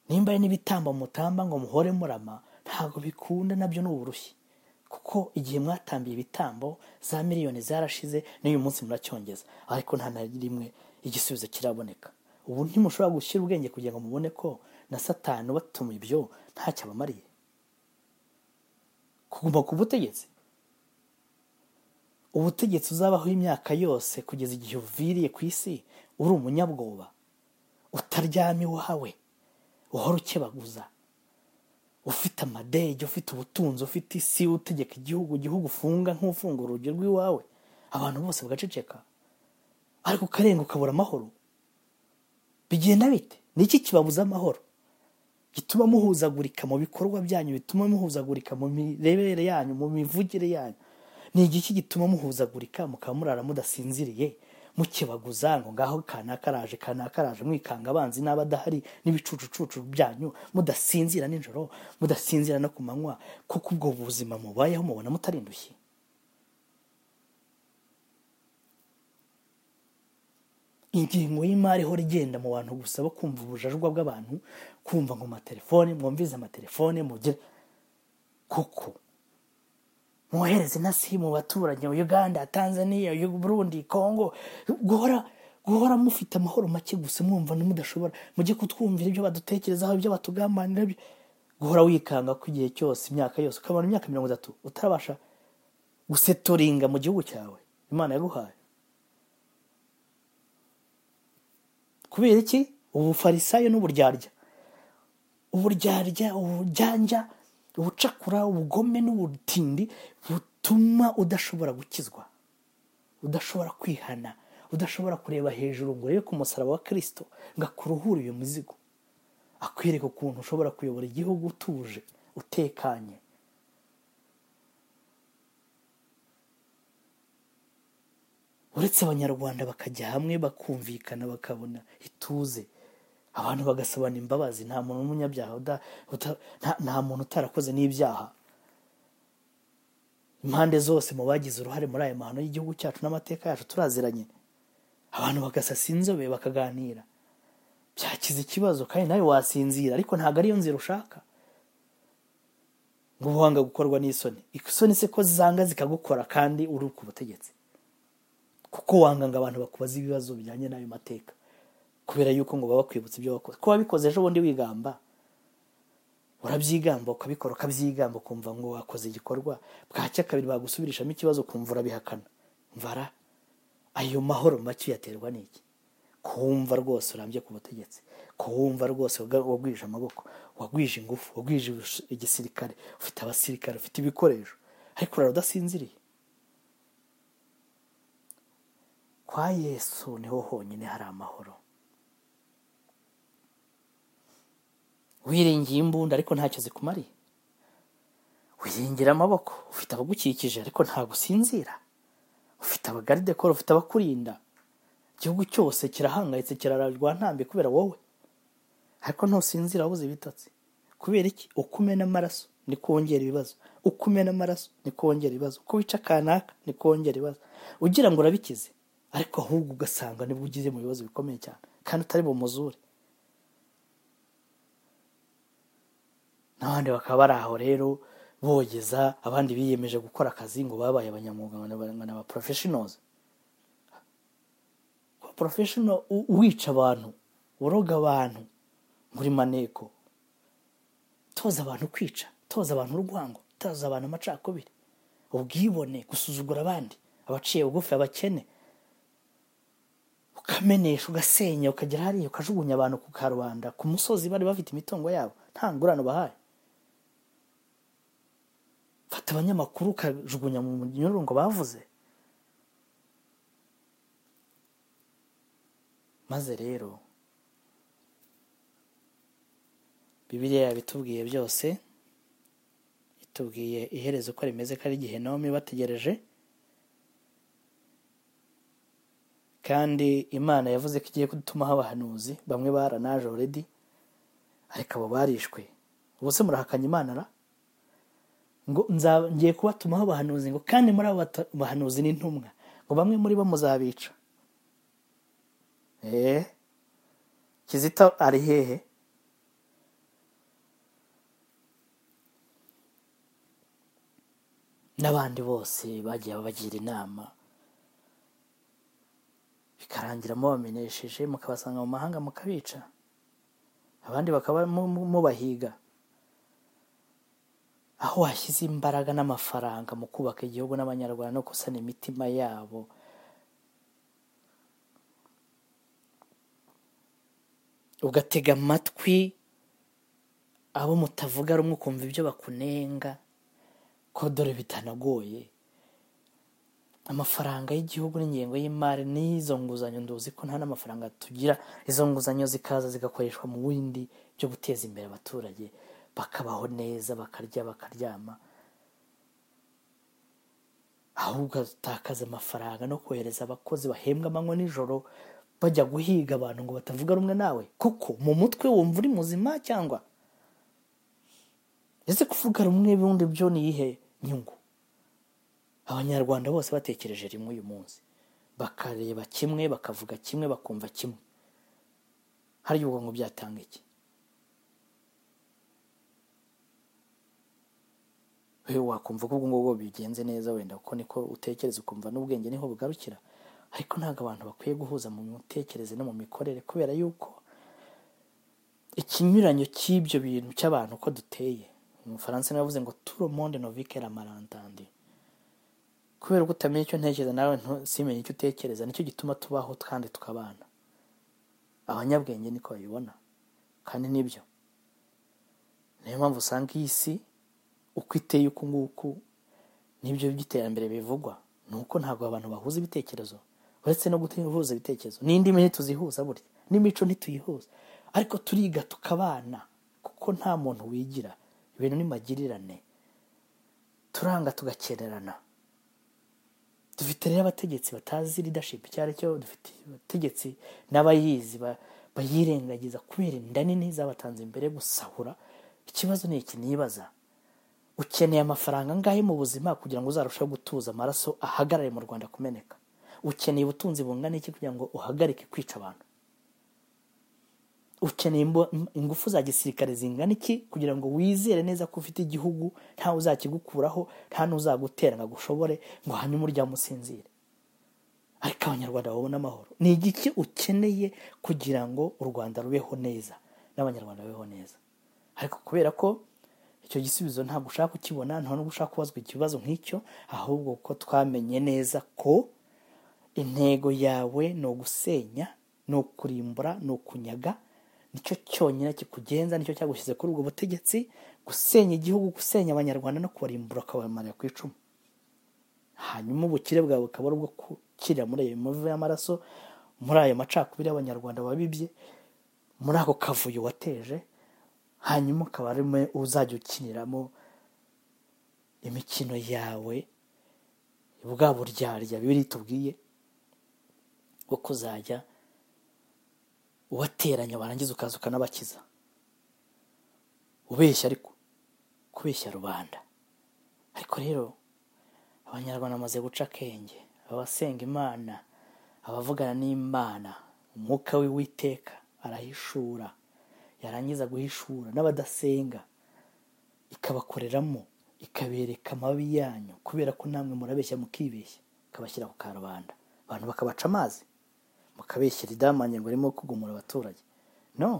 nimba ari n'ibitamba mutamba ngo muhore murama ntabwo bikunda nabyo ni uburushyi kuko igihe mwatambiye ibitambo za miliyoni zarashize n'uyu munsi muracyongeza ariko nta na rimwe igisubizo kiraboneka ubu ntimushobora gushyira ubwenge kugira ngo mubone ko na satani ubatuma ibyo ntacyo abamariye kuguma ku butegetsi ubutegetsi uzabaho imyaka yose kugeza igihe uviriye ku isi uri umunyabwoba utaryama iwawe uhora ukebaguza ufite amadege ufite ubutunzi ufite isi utegeka igihugu igihugu ufunga nk'ufunga urugi rw'iwawe abantu bose bagaceceka ariko ukarenga ukabura amahoro bigenda bite ni iki kibabuza amahoro gituma muhuzagurika mu bikorwa byanyu bituma muhuzagurika mu mirebere yanyu mu mivugire yanyu ni igiki gituma muhuzagurika mukaba murara mudasinziriye mukebaguza ngo ngaho kanaka araje kanaka araje mwikanga abanzi n'aba adahari n'ibicucucucu byanyu mudasinzira nijoro mudasinzira no ku manywa kuko ubwo buzima mubayeho mubona mutarindushye ingengo y'imari ihora igenda mu bantu gusa bo kumva ubujajwa bw'abantu kumva ngo amatelefone mwumvize amatelefone mugire kuko mwohereze na si mu baturage uganda tanzania Yu- burundi congo guhora guhora mufite amahoro make gusa mwumva mudashobora mujye kutwumvira ibyo badutekerezaho ibyo batugambanira ibyo- guhora wikanga ko igihe cyose imyaka yose ukabona imyaka mirongo itatu utarabasha gusetoringa mu gihugu cyawe imana yaguhaye kubera iki ubufarisayo n'uburyarya uburyarya uburyanjya ubucakura ubugome n'ubutindi butuma udashobora gukizwa udashobora kwihana udashobora kureba hejuru ngo urebe ku musaraba wa kirisito ngo akuruhure uyu muzigo akwereka ukuntu ushobora kuyobora igihugu utuje utekanye uretse abanyarwanda bakajya hamwe bakumvikana bakabona ituze abantu bagasabana imbabazi nta muntu w'umunyabyaha uda- uta- nta- nta muntu utarakoze n'ibyaha impande zose mu bagize uruhare muri aya mahano y'igihugu cyacu n'amateka yacu turaziranye abantu bagasasa inzobe bakaganira byakize ikibazo kandi nawe wasinzira ariko ntabwo ariyo nzira ushaka ngo ubuhanga gukorwa n'isoni isoni se ko zanga zikagukora kandi uri ku butegetsi kuko wanga ngo abantu bakubaza ibibazo bijyanye n'ayo mateka kubera yuko ngo baba bakwibutsa ibyo wakoze ko wabikoze ejo bundi wigamba urabyigamba ukabikora ukabyigamba ukumva ngo wakoze igikorwa bwacya kabiri bagusubirishamo ikibazo ukumva urabihakana mvara ayo mahoro make uyaterwa n'iki kuwumva rwose urambye ku butegetsi kuwumva rwose waga- wagwije amaboko wagwije ingufu wagwije ibis- igisirikare ufite abasirikare ufite ibikoresho ariko urara udasinziriye kwa yesu niho honyine hari amahoro wiringiye imbunda ariko ntacyo zikumariye wiringira amaboko ufite abagukikije ariko ntabwo usinzira ufite abagaride koro ufite abakurinda igihugu cyose kirahangayitse kirararwa ntambi kubera wowe ariko ntusinzira wabuze ibitotsi kubera iki uko umena amaraso ni ko wongera ibibazo uko umena amaraso ni ko wongera ibibazo uko wica kanaka ni ko wongera ibibazo ugira ngo urabikize ariko ahubwo ugasanga nibwo ugize mu bibazo bikomeye cyane kandi utari bumuzure n'abandi bakaba bari aho rero bogeza abandi biyemeje gukora akazi ngo babaye abanyamwuga ngo ni- ngo ni aba professionals kuba professional u- wica abantu uroga abantu muri maneko toza abantu kwica toza abantu urwango toza abantu amacakubiri ubwibone gusuzugura abandi abaciye bugufi abakene ukamenesha ugasenya ukagera hariya ukajugunya abantu ku karubanda ku musozi bari bafite imitungo yabo nta ngurane bahaye fata abanyamakuru ukajugunya mu munyururu ngo bavuze maze rero bibiliya yabitubwiye byose itubwiye iherezo uko rimeze ko ari igihe nomi bategereje kandi imana yavuze ko igiye kudutumaho abahanuzi bamwe baranaje already ariko abo barishwe ubu se murahakanya imana ra ngo nza- ngiye kubatumaho abahanuzi ngo kandi muri abo bata- bahanuzi n'intumwa ngo bamwe muri bo muzabica eee kizito ari hehe n'abandi bose bagiye babagira inama bikarangira mubamenesheje mukabasanga mu mahanga mukabica abandi bakaba mu- mu- mubahiga aho washyize imbaraga n'amafaranga mu kubaka igihugu n'abanyarwanda no gusana imitima yabo ugatega amatwi abo mutavuga rumwe ukumva ibyo bakunenga ko dore bitanagoye amafaranga y'igihugu n'ingengo y'imari n'izo nguzanyo nduzi ko nta n'amafaranga tugira izo nguzanyo zikaza zigakoreshwa mu bindi byo guteza imbere abaturage bakabaho neza bakarya bakaryama aho ugatakaza amafaranga no kohereza abakozi bahembwa amanywa nijoro bajya guhiga abantu ngo batavuga rumwe nawe kuko mu mutwe wumva uri muzima cyangwa ese kuvuga rumwe bundi byo ni iyihe nyungu abanyarwanda bose batekereje rimwe uyu munsi bakareba kimwe bakavuga kimwe bakumva kimwe hari ubwo ngo byatanga iki we wakumva ko ubwo ngubwo bigenze neza wenda kuko niko utekereza ukumva n'ubwenge niho bugarukira ariko ntabwo abantu bakwiye guhuza mu mitekerereze no mu mikorere kubera yuko ikinyuranyo cy'ibyo bintu cy'abantu uko duteye umufaransa niwe yavuze ngo turo monde novike ramarantandi kubera ko utamenya icyo ntekereza nawe ntu- simenye icyo utekereza nicyo gituma tubaho kandi tukabana abanyabwenge niko babibona kandi nibyo niyo mpamvu usanga iyi si uko iteye uku nguku nibyo by'iterambere bivugwa ni uko ntabwo abantu bahuza ibitekerezo uretse no guhuza ibitekerezo n'indimi ntituzihuza burya n'imico ntituyihuza ariko turiga tukabana kuko nta muntu wigira ibintu ni magirirane turanga tugakenerana dufite rero abategetsi batazi leadership icyo ari cyo dufite abategetsi n'abayizi ba- bayirengagiza kubera inda nini zabatanze imbere gusahura ikibazo ni iki nibaza ukeneye amafaranga angahe mu buzima kugira ngo uzarusheho gutuza amaraso ahagarare mu rwanda kumeneka ukeneye ubutunzi bungana iki kugira ngo uhagarike kwica abantu ukeneye imbo- ingufu za gisirikare zingana iki kugira ngo wizere neza ko ufite igihugu ntawe uzakigukuraho nta n'uzagutera ngo agushobore ngo hanyuma uryame usinzire ariko abanyarwanda babone amahoro ni igiki ukeneye kugira ngo u rwanda rubeho neza n'abanyarwanda babeho neza ariko kubera ko icyo gisubizo ntabwo ushaka kukibona nta nubwo ushaka kubazwa ikibazo nk'icyo ahubwo ko twamenye neza ko intego yawe ni ugusenya ni ukurimbura ni ukunyaga nicyo cyonyine kikugenza nicyo cyagushyize kuri ubwo butegetsi gusenya igihugu gusenya abanyarwanda no kubarimbura ukabamarira ku icumu hanyuma ubukire bwawe bukaba ari ubwo gukirira muri ayo mivu y'amaraso muri ayo macakubiri y'abanyarwanda wabibye muri ako kavuyo wateje hanyuma ukaba ari mwe uzajya ukiniramo imikino yawe bwa buryarya bibiri tubwiye bwo kuzajya ubateranya warangiza ukaza ukanabakiza ubeshya ariko kubeshya rubanda ariko rero abanyarwanda bamaze guca akenge abasenga imana abavugana n'imana umwuka w'Uwiteka arahishura yarangiza guhishura n'abadasenga ikabakoreramo ikabereka amabi yanyu kubera ko namwe murabeshya mukibeshya ikabashyira ku karubanda abantu bakabaca amazi mukabeshyira idamange ngo arimo kugumura abaturage no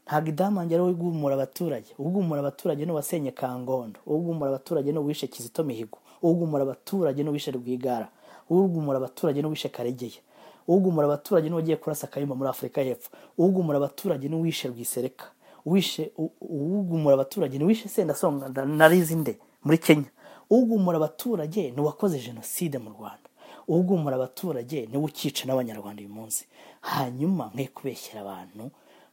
ntabwo idamange ari we ugumura abaturage ugumura abaturage ni uwasenye kangondo ugumura abaturage ni uwishe kizito mihigo ugumura abaturage ni uwishe rwigara ugumura abaturage ni uwishe karegeya ugumura abaturage ni uwagiye kurasa kayumba muri afurika y'epfo ugumura abaturage ni uwishe rwisereka wishe u- u- ugumura abaturage ni wishe sendasonga na- na rizinde muri kenya ugumura abaturage ni uwakoze jenoside mu rwanda ugumura abaturage ni we ukica n'abanyarwanda uyu munsi hanyuma mwe kubeshyera abantu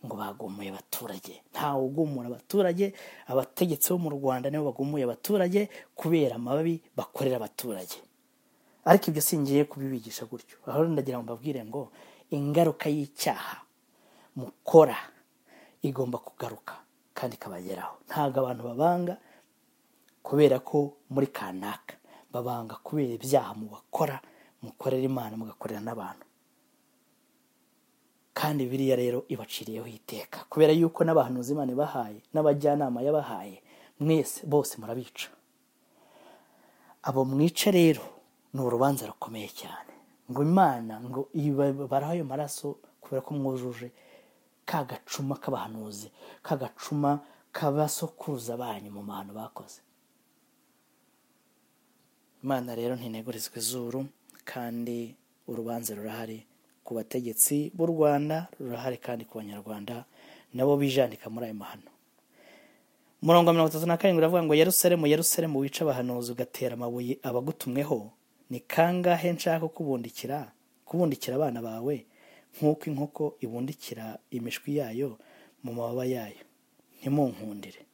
ngo bagumuye abaturage ntawe ugumura abaturage abategetsi bo mu rwanda nibo bagumuye abaturage kubera amababi bakorera abaturage ariko ibyo singiye kubibigisha gutyo aho ndagira ngo mbabwire ngo ingaruka y'icyaha mukora igomba kugaruka kandi ikabageraho ntabwo abantu babanga kubera ko muri kanaka babanga kubera ibyaha mubakora mukorera imana mugakorera n'abantu kandi biriya rero ibaciriyeho iteka kubera yuko n'abahanuzi imana ibahaye n'abajyanama yabahaye mwese bose murabica abo mwica rero ni urubanza rukomeye cyane ngo imana ngo ibabaraho ayo maraso kubera ko mwujuje ka gacuma k'abahanuzi ka gacuma k'abasokuruza banyu mu mahano bakoze imana rero ntinegurizwa izuru kandi urubanza rurahari ku bategetsi b'u rwanda rurahari kandi ku banyarwanda nabo bijanika muri ayo mahano umurongo wa mirongo itatu na karindwi uravuga ngo yerusalemu yerusalemu wica abahanuzi ugatera amabuye abagutumweho ni kangahe nshaka kubundikira kubundikira abana bawe nk'uko inkoko ibundikira imishwi yayo mu mababa yayo ntimunkundire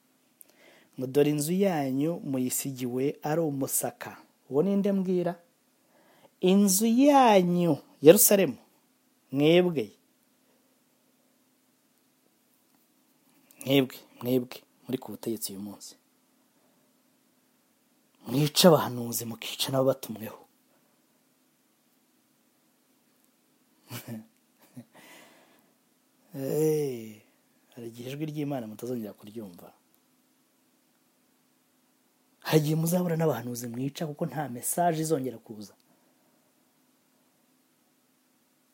ngo dore inzu yanyu muyisigiwe ari umusaka uwo ninde mbwira inzu yanyu yerusalemu mwebwe mwebwe mwebwe muri ku butegetsi uyu munsi mwica abahanuzi mukica n'ababatumweho Eh, hari igihe ijwi ry'imana mutazongera kuryumva hari igihe muzabura n'abahanuzi mwica kuko nta mesaje izongera kuza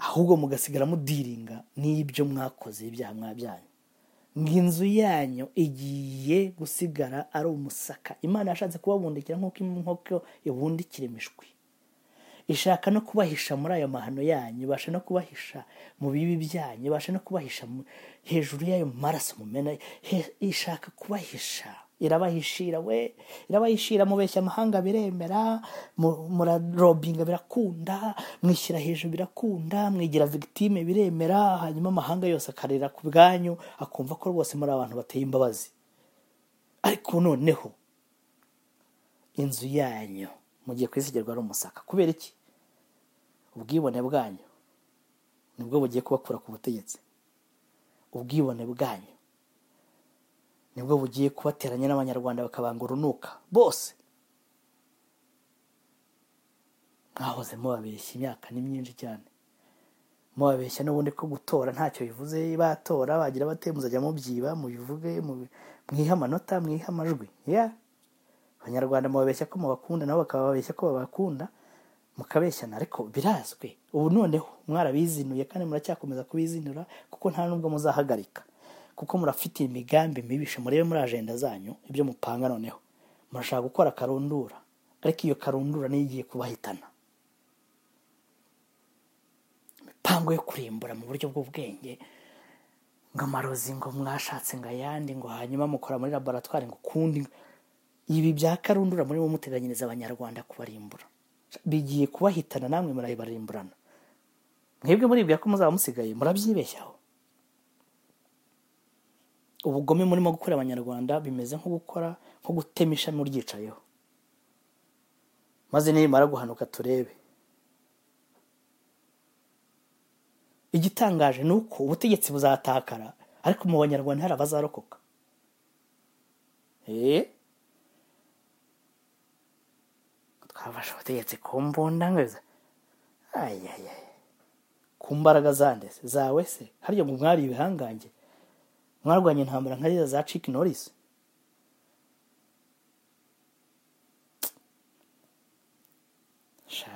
ahubwo mugasigara mudiringa n'ibyo mwakoze ibyaha mwabyanyu ngo inzu yanyu igiye gusigara ari umusaka imana yashatse kubabundikira nk'uko inkoko ibundikira imishwi ishaka no kubahisha muri ayo mahano yanyu ibasha no kubahisha mu bibi byanyu ibasha no kubahisha mu- hejuru y'ayo maraso mumena he- ishaka kubahisha irabahishira we irabahishira mubeshya amahanga biremera mu- murarobinga birakunda mwishyira hejuru birakunda mwigira victime biremera hanyuma amahanga yose akarira ku bwanyu akumva ko rwose muri abantu bateye imbabazi ariko noneho inzu yanyu mugiye kwisigerwa ari umusaka kubera iki ubwibone bwanyu nibwo bugiye kubakura ku butegetsi ubwibone bwanyu nibwo bugiye kubateranya n'abanyarwanda bakabanga urunuka bose mwahoze mubabeshya imyaka ni myinshi cyane mubabeshya n'ubundi ko gutora ntacyo bivuze batora bagira bate muzajya mubyiba mubivuge mubi- mwihe amanota mwihe amajwi yeah. abanyarwanda mubabeshya ko mubakunda nabo bakababeshya ko babakunda mukabeshyana ariko birazwi ubu noneho mwarabizinuye kandi muracyakomeza kubizinura kuko nta nubwo muzahagarika kuko murafite imigambi mibisha murebe muri ajenda zanyu ibyo mupanga noneho murashaka gukora karundura ariko iyo karundura niyo igiye kubahitana imipango yo kurimbura mu buryo bw'ubwenge ngo amarozi ngo mwashatse ngo ayandi ngo hanyuma mukora muri laboratwari ngo ukundi ibi bya karundura murimo muteganyiriza abanyarwanda kubarimbura bigiye kubahitana namwe murayibarimburana mwebwe muribwira ko muzaba musigaye murabyibeshyaho ubugome murimo gukorera abanyarwanda bimeze nko gukora nko gutema ishami uryicayeho maze nirimara guhanuka turebe igitangaje ni uko ubutegetsi buzatakara ariko mu banyarwanda hari abazarokoka eee twafashe ubutegetsi ku mbunda ngo biza ayayaye ku mbaraga zande se, zawe se harya ngo mwari ibihangange mwarwanya intambara nka ziriya za ciki norisi sha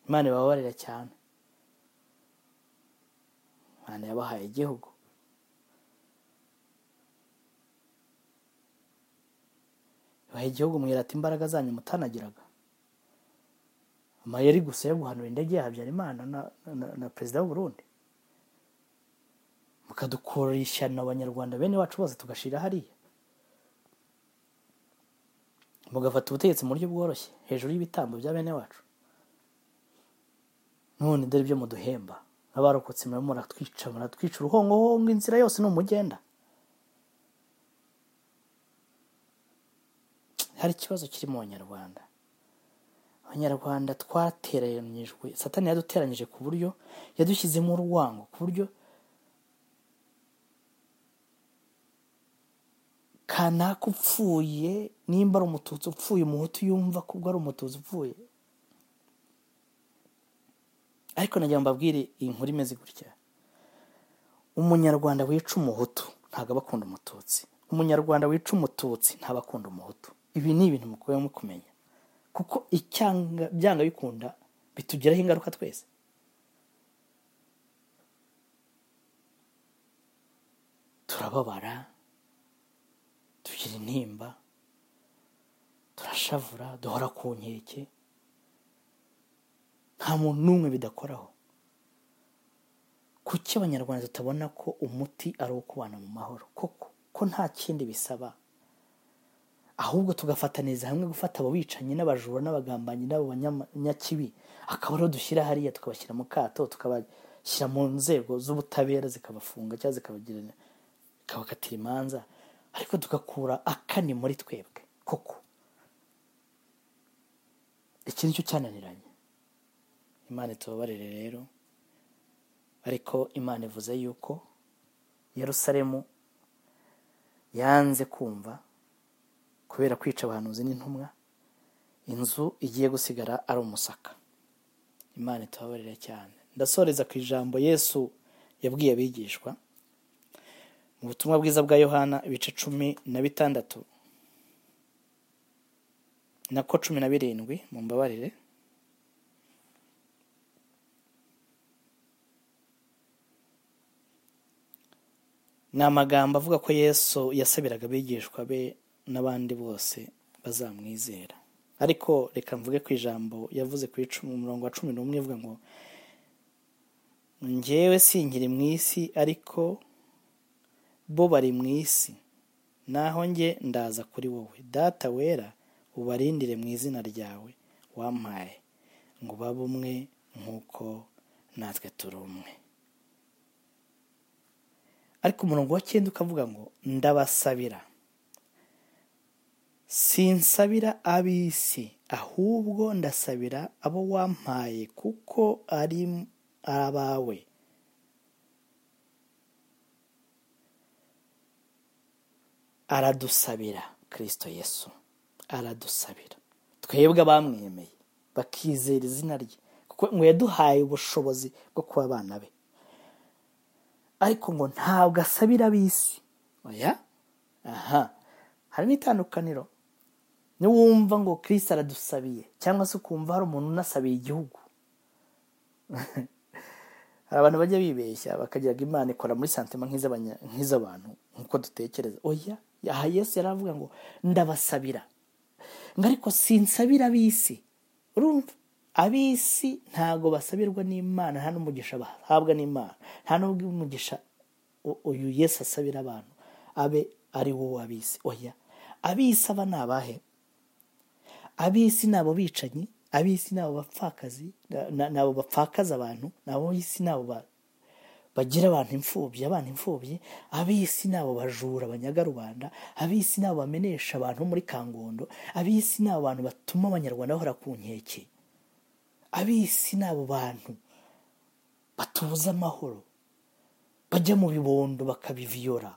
imana ibabarira cyane imana yabahaye igihugu baha igihugu mwirata imbaraga zanyu mutanagiraga amayeri gusa yo guhanura indege ya habyarimana na- na- na perezida w'uburundi mukadukura ishyano abanyarwanda bene wacu bose tugashira hariya mugafata ubutegetsi mu buryo bworoshye hejuru y'ibitambo bya bene wacu none dore ibyo muduhemba abarokotse murimo muratwica muratwica uruhongohongo inzira yose ni umugenda hari ikibazo kiri mu banyarwanda abanyarwanda twateranyijwe satani yaduteranyije ku buryo yadushyizemo urwango ku buryo kanaka upfuye nimba ari umututsi upfuye umuhutu yumva ko ubwo ari umututsi upfuye ariko nagira ngo mbabwire iyi nkuru imeze gutya umunyarwanda wica umuhutu ntabwo aba akunda umututsi umunyarwanda wica umututsi ntabwo akunda umuhutu ibi ni ibintu mukwiye kumenya kuko icyanga byanga bikunda bitugiraho ingaruka twese turababara tugira intimba turashavura duhora ku nkeke nta muntu n'umwe bidakoraho kuki abanyarwanda tutabona ko umuti ari uwo kubana mu mahoro koko ko nta kindi bisaba ahubwo tugafatanyiriza hamwe gufata abo bicanyi n'abajura n'abagambanyi n'abo banyakibi akaba ariho dushyira hariya tukabashyira mu kato tukabashyira mu nzego z'ubutabera zikabafunga cyangwa zikabagirana zikabakatira imanza ariko tugakura akani muri twebwe koko iki nicyo cyananiranye imana itubabarire rero ariko imana ivuze yuko yerusalemu yanze kumva kubera kwica abahanuzi n'intumwa inzu igiye gusigara ari umusaka imana itubabarire cyane ndasoreza ku ijambo yesu yabwiye abigishwa mu butumwa bwiza bwa yohana ibice cumi na bitandatu nako cumi na birindwi mu mbabarire ni amagambo avuga ko yesu yasabiraga abigishwa be n'abandi bose bazamwizera ariko reka mvuge ku ijambo yavuze ku icumi- umurongo wa cumi n'umwe ivuga ngo ngewe sinkiri mu isi ariko bo bari mu isi naho njye ndaza kuri wowe data wera ubarindire mu izina ryawe wampaye ngo babe umwe nk'uko natwe turi umwe ariko umurongo wa cyenda ukavuga ngo ndabasabira sinsabira ab'isi ahubwo ndasabira abo wampaye kuko ari abawe aradusabira kirisito yesu aradusabira twebwe abamwemeye bakizera izina rye kuko ngo yaduhaye ubushobozi bwo kuba abana be ariko ngo ntabwo asabira ab'isi oya aha hari n'itandukaniro niwumva ngo kirisito aradusabiye cyangwa se ukumva hari umuntu unasabiye igihugu hari abantu bajya bibeshya bakagira ngo imana ikora muri santima nk'iz'abanya- nk'iz'abantu nk'uko dutekereza oya aha yesu yaravuga ngo ndabasabira ngo ariko sinsabira ab'isi urumva ab'isi ntabwo basabirwa n'imana nta n'umugisha bahabwa n'imana nta n'ubwo umugisha u- uyu yesu asabira abantu abe ari wo w'ab'isi oya ab'isi aba ni abahe ab'isi ni abo bicanyi ab'isi ni abo bapfakazi na- na- ni abo bapfakaza abantu ab'isi ni abo ba- bagira abantu imfubyi abana imfubyi ab'isi ni abo bajura banyaga rubanda ab'isi ni abo bamenesha abantu muri kangondo ab'isi ni abo bantu batuma abanyarwanda bahora ku nkeke ab'isi ni abo bantu batubuza amahoro bajya mu bibondo bakabiviyora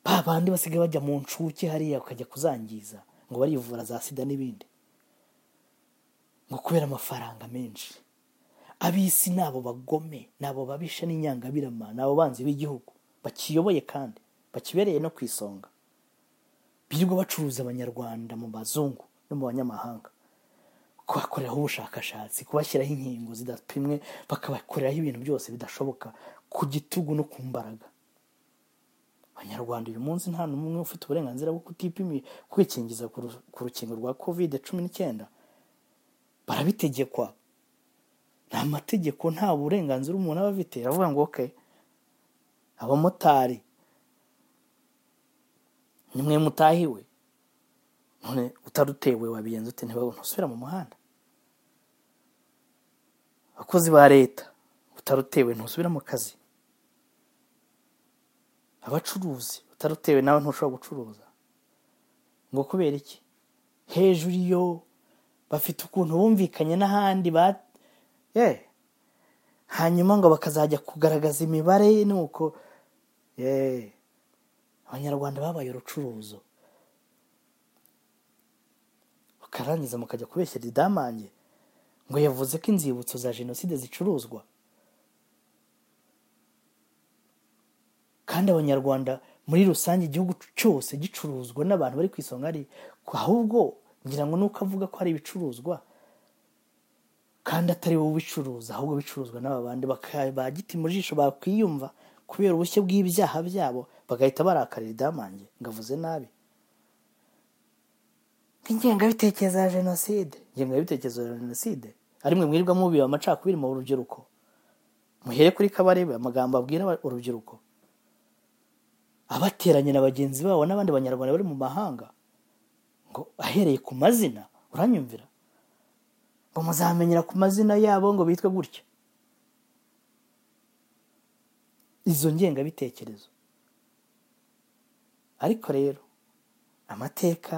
ba bandi basigaye bajya mu nshuke hariya bakajya kuzangiza ngo barivura za sida n'ibindi ngo kubera amafaranga menshi ab'isi ni abo bagome ni abo babisha n'inyangabirama ni abo banzi b'igihugu bakiyoboye kandi bakibereye no ku isonga birirwa bacuruza abanyarwanda mu bazungu no mu banyamahanga kubakoreraho ubushakashatsi kubashyiraho inkingo zidapimwe bakabakoreraho ibintu byose bidashoboka ku gitugu no ku mbaraga abanyarwanda uyu munsi nta n'umwe ufite uburenganzira bwo kutipimi kwikingiza ku ru- ku rukingo rwa kovide cumi n'icyenda barabitegekwa nta mategeko nta burenganzira umuntu aba afite aravuga ngo oke abamotari nimwe mutahiwe none utarutewe wabigenza ute ntibabone usubira mu muhanda abakozi ba leta utarutewe ntusubira mu kazi abacuruzi utarutewe nawe ntushobora gucuruza ngo kubera iki hejuru iyo bafite ukuntu bumvikanye n'ahandi ba ye hanyuma ngo bakazajya kugaragaza imibare nuko ye abanyarwanda babaye urucuruzo bakarangiza mukajya kubeshyera idamange ngo yavuze ko inzibutso za jenoside zicuruzwa kandi abanyarwanda muri rusange igihugu cyose gicuruzwa n'abantu bari ku isonga ari ahubwo ngira ngo nuko avuga ko hari ibicuruzwa kandi atari wowe ubicuruza ahubwo bicuruzwa n'aba bandi baka- ba giti mu jisho bakwiyumva kubera ubushye bw'ibyaha byabo bagahita barakarira idamange ngo avuze nabi ingengabitekerezo ya jenoside ingengabitekerezo ya jenoside ari mwe mwirirwa mubiba amacakubiri mu rubyiruko muhere kuri kabarebe amagambo abwira aba- urubyiruko abateranye na bagenzi babo n'abandi banyarwanda bari mu mahanga ngo ahereye ku mazina uranyumvira ngo muzamenyera ku mazina yabo ngo bitwe gutya izo ngengabitekerezo ariko rero amateka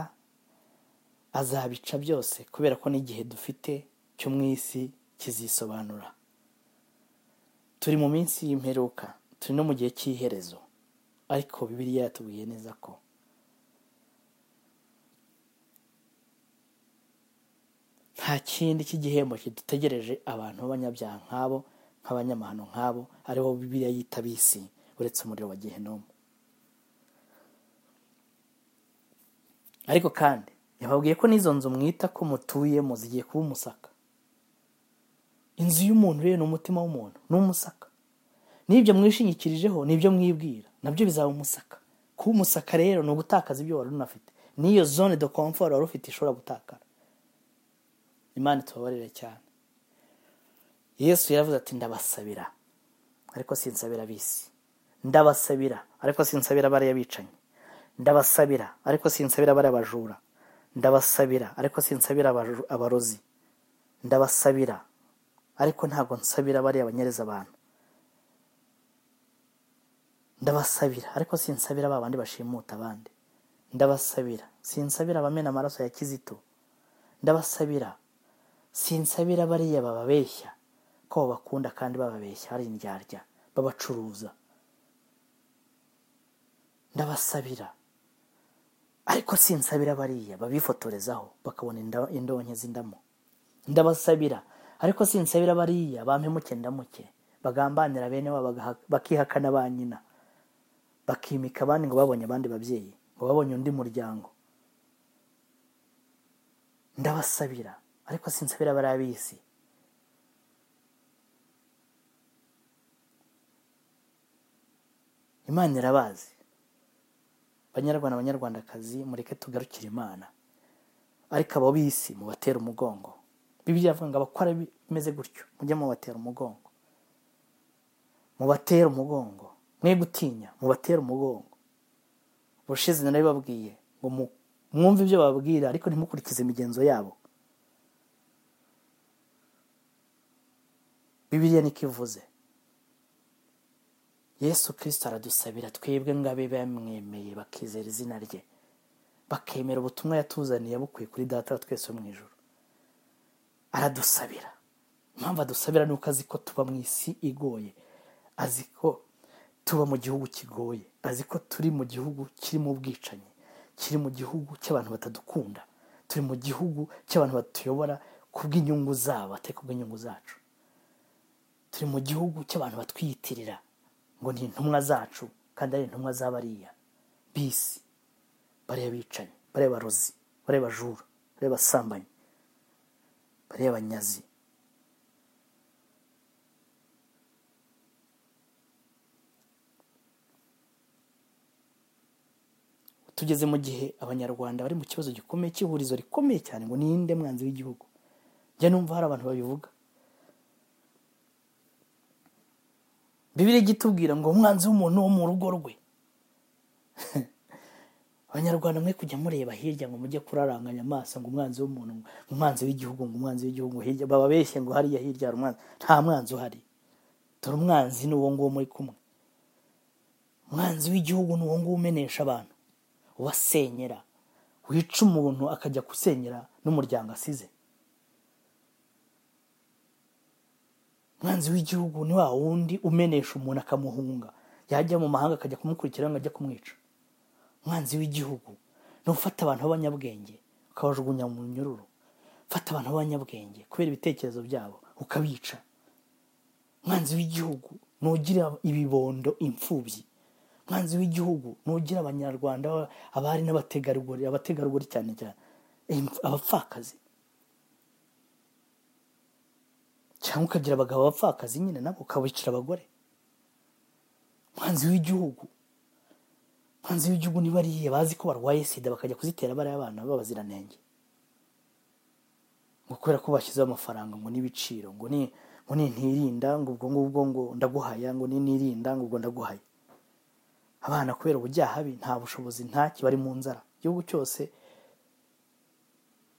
azabica byose kubera ko n'igihe dufite cyo mu isi kizisobanura turi mu minsi y'imperuka turi no mu gihe cy'iherezo ariko bibiliya yatubwiye neza ko nta kindi cy'igihembo kidutegereje abantu b'abanyabyaha nk'abo nk'abanyamahano nk'abo aribo bibiliya yita bisi uretse umuriro wa gehinomu ariko kandi yababwiye ko n'izo nzu mwita ko mutuyemo zigiye kuba umusaka inzu y'umuntu rero ni umutima w'umuntu ni umusaka n'ibyo mwishingikirijeho n'ibyo mwibwira nabyo bizaba umusaka kuba umusaka rero ni ugutakaza ibyo wari unafite n'iyo zone de komfort wari ufite ishobora gutakara imana itubabarire cyane yesu yaravuze ati ndabasabira ariko sinsabira ab'isi ndabasabira ariko sinsabira bariya bicanyi ndabasabira ariko sinsabira bariya bajura ndabasabira ariko sinsabira abaju- abarozi ndabasabira ariko ntabwo nsabira bariya banyereza abantu ndabasabira ariko sinsabira ba bandi bashimuta abandi ndabasabira sinsabira abamena amaraso ya kizito ndabasabira sinsabira bariya bababeshya ko babakunda kandi bababeshya ari indyarya babacuruza ndabasabira ariko sinsabira bariya babifotorezaho bakabona inda- indonke z'indamo ndabasabira ariko sinsabira bariya bampemuke ndamuke bagambanira bene wabo bagaha- bakihakana ba nyina bakimika abandi ngo babonye abandi babyeyi ngo babonye undi muryango ndabasabira ariko sinsabira bariya bisi imana irabazi banyarwanda banyarwandakazi mureke tugarukire imana ariko abo bisi mubatera umugongo bibiliya iravuga ngo abakora bimeze gutyo mujye mubatera umugongo mubatera umugongo mwe gutinya mubatera umugongo ubushize narabibabwiye ngo mu- mwumve ibyo bababwira ariko ntimukurikize imigenzo yabo bibiliya niko ivuze yesu kirisito aradusabira twebwe ngabe bamwemeye bakizera izina rye bakemera ubutumwa yatuzaniye bukuye kuri data wa twese wo mu ijoro aradusabira impamvu adusabira ni uko azi ko tuba mu isi igoye azi ko tuba mu gihugu kigoye azi ko turi mu gihugu kirimo ubwicanyi kiri mu gihugu cy'abantu batadukunda turi mu gihugu cy'abantu batuyobora ku bw'inyungu zabo atari ku bw'inyungu zacu turi mu gihugu cy'abantu batwiyitirira ngo ni intumwa zacu kandi ari intumwa z'abariya bisi bariya bicanyi bariya barozi bariya bajura bariya basambanyi bariya banyazi tugeze mu gihe abanyarwanda bari mu kibazo gikomeye cy'ihurizo rikomeye cyane ngo ninde mwanzi w'igihugu njya numva hari abantu babivuga bibiri ijya itubwira ngo umwanzi w'umuntu wo mu rugo rwe abanyarwanda mwe kujya mureba hirya ngo mujye kuraranganya amaso ngo umwanzi w'umuntu ngo umwanzi w'igihugu ngo umwanzi w'igihugu ngo hirya baba beshye ngo hariya hirya hari umwanzi nta mwanzi uhari dore umwanzi ni uwo nguwo muri kumwe umwanzi w'igihugu ni uwo nguwo umenesha abantu ubasenyera wica umuntu akajya gusenyera n'umuryango asize umwanzi w'igihugu ni wa wundi umenesha umuntu akamuhunga yajya mu mahanga akajya kumukurikira ngo ajya kumwica umwanzi w'igihugu ni ufata abantu b'abanyabwenge ukabajugunya mu nyururu ufata abantu b'abanyabwenge kubera ibitekerezo byabo ukabica umwanzi w'igihugu ni ugira ibibondo imfubyi umwanzi w'igihugu ni ugira abanyarwanda abari n'abategarugori abategarugori cyane cyane imf- abapfakazi cyangwa ukagira abagabo bapfakazi nyine nabo ukabicira abagore umwanzi w'igihugu umwanzi w'igihugu niba ariye bazi ko barwaye sida bakajya kuzitera bariya abana b'abaziranenge ngo kubera ko bashyizeho amafaranga ngo n'ibiciro ngo ni ngo ni ntirinda ngo ubwo ngubwo ngo ndaguhaya ngo ni ntirinda ngo ubwo ndaguhaya abana kubera ubujyahabi nta bushobozi ntaki bari mu nzara igihugu cyose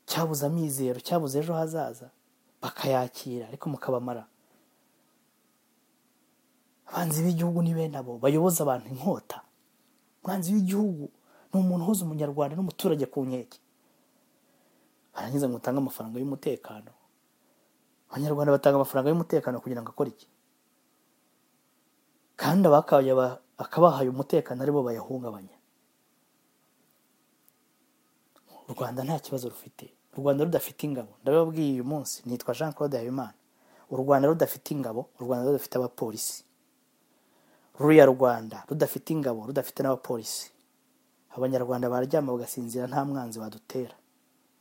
cyabuze amizero cyabuze ejo hazaza bakayakira ariko mukabamara abanzi b'igihugu ni bene abo bayoboza abantu inkota umwanzi w'igihugu ni umuntu uhuza umunyarwanda n'umuturage ku nkeke arangiza ngo utange amafaranga y'umutekano abanyarwanda batanga amafaranga y'umutekano kugira ngo akore iki kandi abakabaye aba- akabahaye umutekano aribo bayahungabanya u rwanda nta kibazo rufite u rwanda rudafite ingabo ndabibabwiye uyu munsi nitwa jean claude habimana u rwanda rudafite ingabo u rwanda rudafite abapolisi ruriya rwanda rudafite ingabo rudafite n'abapolisi abanyarwanda baryama bagasinzira nta mwanzi badutera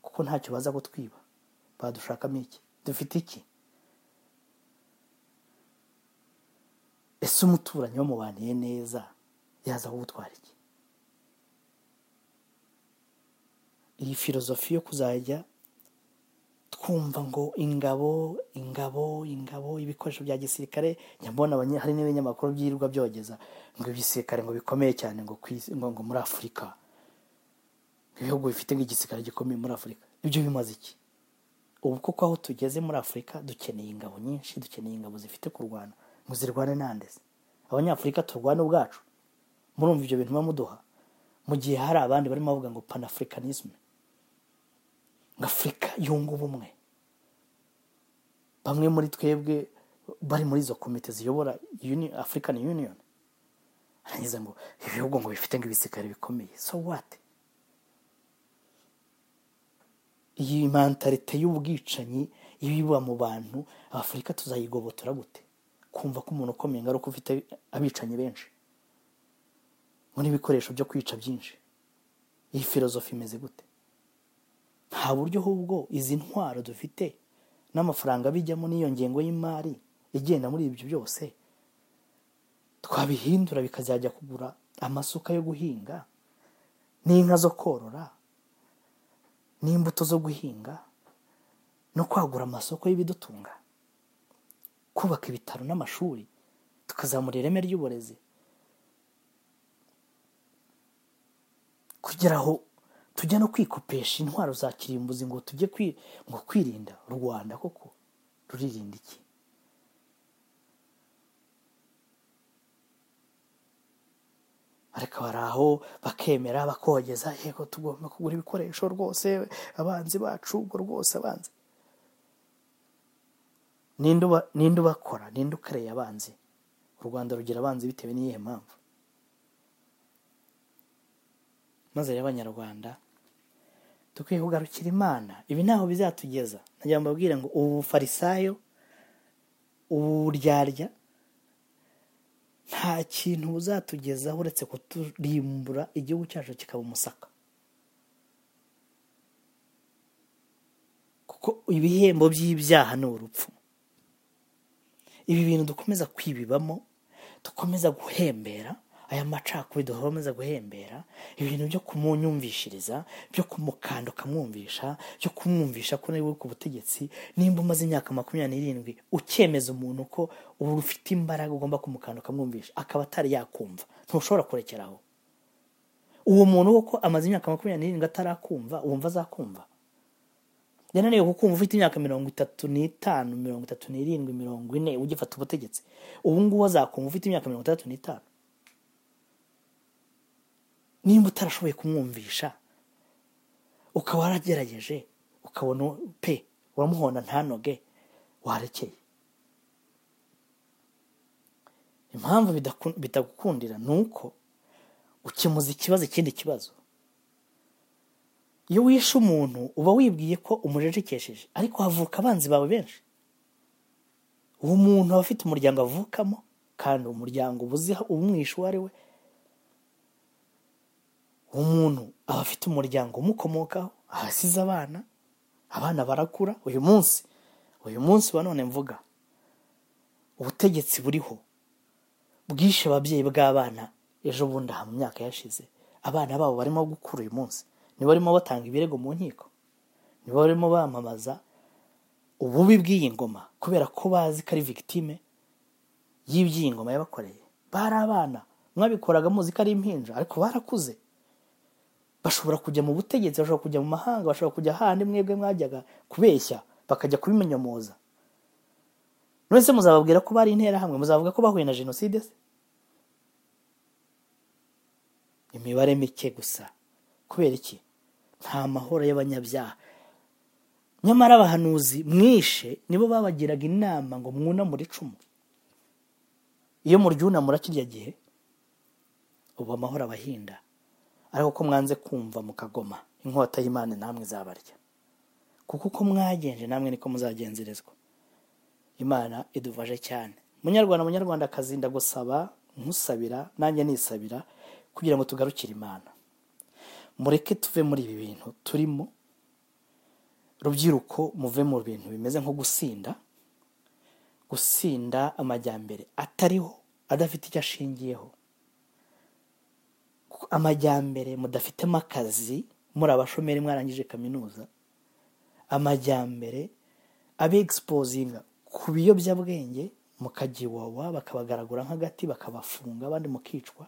kuko ntacyo baza kutwiba badushakamo iki dufite iki ese umuturanyi wamubaniye neza yaza kugutwara iki iyi filozofi yo kuzajya twumva ngo ingabo ingabo ingabo ibikoresho bya gisirikare nyabona abanya- hari n'ibinyamakuru byirirwa byogeza ngo ibisirikare ngo bikomeye cyane ngo ku isi- ngo ngo muri afurika ibihugu bifite nk'igisirikare gikomeye muri afurika ibyo bimaze iki ubu kuko aho tugeze muri afurika dukeneye ingabo nyinshi dukeneye ingabo zifite kurwana ngo zirwane nandeze abanyafurika turwane ubwacu murumva ibyo bintu muba muduha mu gihe hari abandi barimo bavuga ngo panafurikanisme ngo afurika yunga ubumwe bamwe muri twebwe bari muri izo komite ziyobora Uni- african union arangiza ngo ibihugu ngo bifite ngo ibisikari bikomeye so what iyi mentalite y'ubwicanyi ibiba mu bantu afurika tuzayigobotora gute kumva ko umuntu ukomeye ingaruka ufite abicanyi benshi ngo n'ibikoresho byo kwica byinshi iyi filozofi imeze gute nta buryo ahubwo izi ntwaro dufite n'amafaranga bijyamo n'iyo ngengo y'imari igenda muri ibyo byose twabihindura bikazajya kugura amasuka yo guhinga n'inka zo korora n'imbuto zo guhinga no kwagura amasoko y'ibidutunga kubaka ibitaro n'amashuri tukazamura ireme ry'uburezi kugera aho tujya no kwikopesha intwaro za kirimbuzi ngo tujye kwi- ngo kwirinda u rwanda koko ruririnda iki ariko bari aho bakemera bakogeza yego tugomba kugura ibikoresho rwose abanzi bacu ubwo rwose abanzi Ninde uba- ninde ubakora ninde ukareye abanzi u rwanda rugira abanzi bitewe n'iyihe mpamvu maze rero abanyarwanda dukwiye kugarukira imana ibi ntaho bizatugeza najya mbabwira ngo ubu farisayo ubu buryarya nta kintu buzatugezaho uretse kuturimbura igihugu cyacu kikaba umusaka kuko ibihembo by'ibyaha ni urupfu ibi bintu dukomeza kwibibamo dukomeza guhembera aya macakubiri dukomeza guhembera ibi bintu byo kumunyumvishiriza byo kumukanda ukamwumvisha byo kumwumvisha ko nawe uri ku butegetsi nimba umaze imyaka makumyabiri n'irindwi ukemeza umuntu ko ubu ufite imbaraga ugomba kumukanda ukamwumvisha akaba atari yakumva ntushobora kurekeraho uwo muntu koko amaze imyaka makumyabiri n'irindwi atarakumva wumva azakumva yananiwe kukumva ufite imyaka mirongo itatu n'itanu mirongo itatu n'irindwi mirongo ine ugifata ubutegetsi ubu ngubu azakumva ufite imyaka mirongo itandatu n'itanu nimba utarashoboye kumwumvisha ukaba waragerageje ukabona pe uramuhonda ntanoge warekeye impamvu bidaku- bitagukundira ni uko ukemuza ikibazo ikindi kibazo iyo wishe umuntu uba wibwiye ko umujejekesheje ariko havuka abanzi bawe benshi uwo muntu aba afite umuryango avukamo kandi umuryango uba uzi umwishe uwo ari we uwo muntu aba afite umuryango umukomokaho ahasize abana abana barakura uyu munsi uyu munsi wa none mvuga ubutegetsi buriho bwishe ababyeyi bw'abana ejo bundi aha mu myaka yashize abana babo barimo gukura uyu munsi nibo barimo batanga ibirego mu nkiko nibo barimo bamamaza ububi bw'iyi ngoma kubera ko bazi ko ari victime y'iby'iyi ngoma yabakoreye bari abana mwabikoraga muzi ko ari impinja ariko barakuze bashobora kujya mu butegetsi bashobora kujya mu mahanga bashobora kujya ahandi mwebwe mwajyaga kubeshya bakajya kubimenyamuza none se muzababwira ko bari interahamwe muzavuga ko bahuye na jenoside se imibare mike gusa kubera iki nta mahoro y'abanyabyaha nyamara abahanuzi mwishe nibo babagiraga inama ngo mwunamure icumu iyo muryunamura kirya gihe ubu amahoro abahinda ariko ko mwanze kumva mukagoma inkota y'imana namwe izabarya kuko uko mwagenje namwe niko muzagenzerezwa imana idufashe cyane munyarwanda munyarwandakazi ndagusaba nkusabira nanjye nisabira kugira ngo tugarukire imana mureke tuve muri ibi bintu turimo rubyiruko muve mu bintu bimeze nko gusinda gusinda amajyambere atariho adafite icyo ashingiyeho amajyambere mudafitemo akazi muri abashomeri mwarangije kaminuza amajyambere abegisipozinga ku biyobyabwenge mukagiwawa bakabagaragura nk'agati bakabafunga abandi mukicwa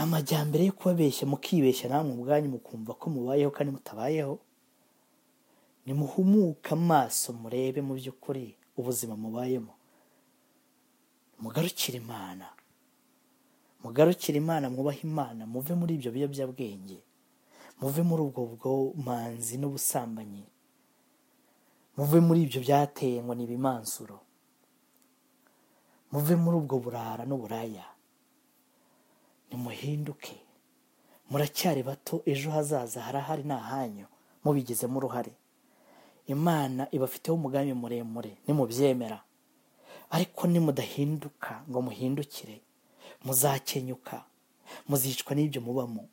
amajyambere yo kubabeshya mukibeshya namwe ubwanyu mukumva ko mubayeho kandi mutabayeho nimuhumuke amaso murebe mu by'ukuri ubuzima mubayemo mugarukire imana mugarukire imana mwubahe imana muve muri ibyo biyobyabwenge muve muri ubwo bwomanzi n'ubusambanyi muve muri ibyo byateye ngo ni ibimansuro muve muri ubwo burara n'uburaya nimuhinduke muracyari bato ejo hazaza harahari ni ahanyu mubigizemo uruhare imana ibafiteho umugambi muremure nimubyemera ariko nimudahinduka ngo muhindukire muzakenyuka muzicwa n'ibyo mubamo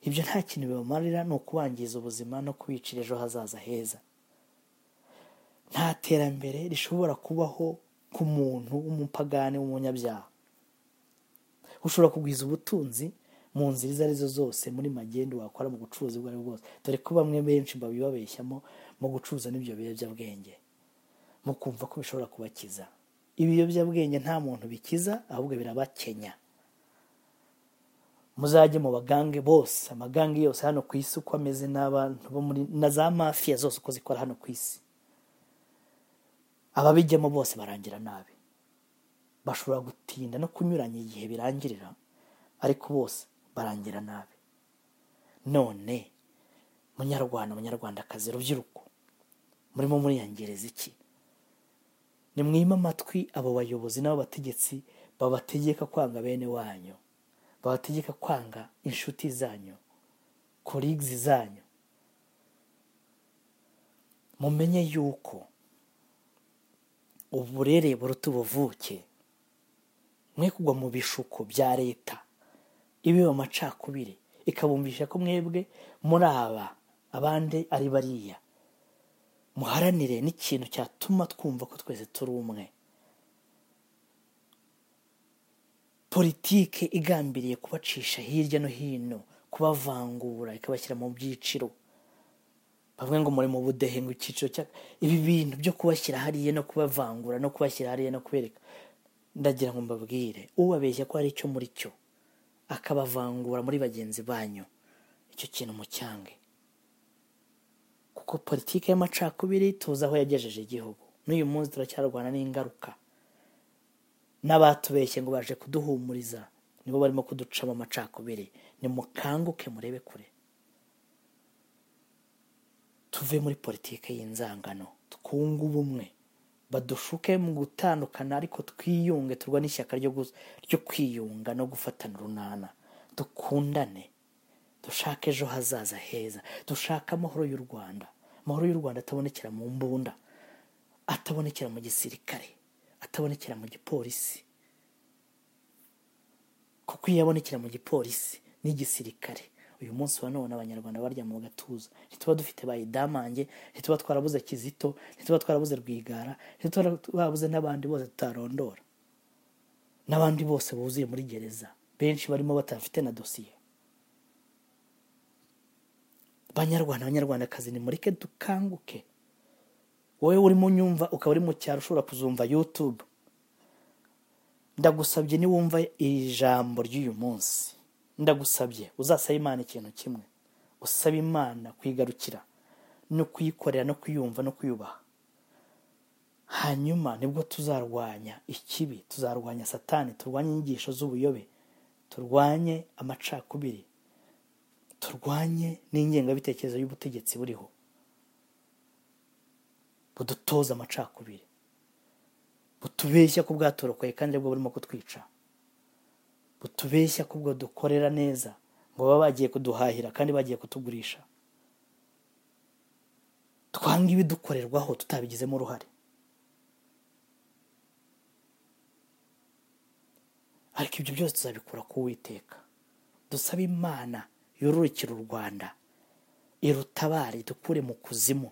ibyo nta kintu bibamarira ni ukubangiza ubuzima no kubicira ejo hazaza heza nta terambere rishobora kubaho ku muntu w'umupagani w'umunyabyaha ushobora kugwiza ubutunzi mu nzira izo arizo zose muri magendu wakora mu bucuruzi ubwo ari bwo bwose dore ko bamwe benshi babibabeshyamo mu gucuruza n'ibyo biyobyabwenge mukumva ko bishobora kubakiza ibiyobyabwenge nta muntu bikiza ahubwo birabakenya muzajye mu bagange bose amagange yose hano ku isi uko ameze n'abantu bo muri na za mafiya zose uko zikora hano ku isi ababijyamo bose barangira nabi bashobora gutinda no kunyuranya igihe birangirira ariko bose barangira nabi none munyarwanda munyarwandakazi rubyiruko murimo muriyangereza iki nimwime amatwi abo bayobozi n'abategetsi babategeka kwanga bene wanyu babategeka kwanga inshuti zanyu korigizi zanyu mumenye yuko uburere buruta ubuvuke mwe kugwa mu bishuko bya leta ibiba amacakubiri ikabumvisha ko mwebwe muri aba abandi ari bariya muharanire n'ikintu cyatuma twumva ko twese turi umwe politike igambiriye kubacisha hirya no hino kubavangura ikabashyira mu byiciro bamwe ngo muri mu budehe ngo icyiciro cya ibi bintu byo kubashyira hariya no kubavangura no kubashyira hariya no kubereka ndagira ngo mbabwire ubabeshya ko hari icyo muri cyo akabavangura muri bagenzi banyu icyo kintu mucyange kuko politiki y'amacakubiri tuzi aho yagejeje igihugu n'uyu munsi turacyarwana n'ingaruka n'abatubeshye ngo baje kuduhumuriza nibo barimo kuducamo amacakubiri nimukanguke murebe kure tuve muri politiki y'inzangano twunge ubumwe badushuke mu gutandukana ariko twiyunge turwa n'ishyaka ryo gu- ryo kwiyunga no gufatana urunana dukundane dushake ejo hazaza heza dushake amahoro y'u rwanda amahoro y'u rwanda atabonekera mu mbunda atabonekera mu gisirikare atabonekera mu gipolisi kuko iyo abonekera mu gipolisi n'igisirikare uyu munsi wa none abanyarwanda baryama mu gatuza ntituba dufite bayidamange ntituba twarabuze kizito ntituba twarabuze rwigara ntituba twarabuze n'abandi bose tutarondora n'abandi bose buzuye muri gereza benshi barimo batafite na dosiye banyarwanda abanyarwandakazi nimureke dukanguke wowe urimo unyumva ukaba uri mu cyaro ushobora kuzumva yutube ndagusabye niwumva iri jambo ry'uyu munsi ndagusabye uzasaba imana ikintu kimwe usaba imana kuyigarukira no kuyikorera no kuyumva no kuyubaha hanyuma nibwo tuzarwanya ikibi tuzarwanya satani turwanye inyigisho z'ubuyobe turwanye amacakubiri turwanye n'ingengabitekerezo y'ubutegetsi buriho budutoza amacakubiri butubeshya ko bwatorokoye kandi aribwo burimo kutwica butubeshya ko ubwo dukorera neza ngo baba bagiye kuduhahira kandi bagiye kutugurisha twanga ibidukorerwaho tutabigizemo uruhare ariko ibyo byose tuzabikura ku witeka dusaba imana yororokera u rwanda irutabare dukure mu kuzimu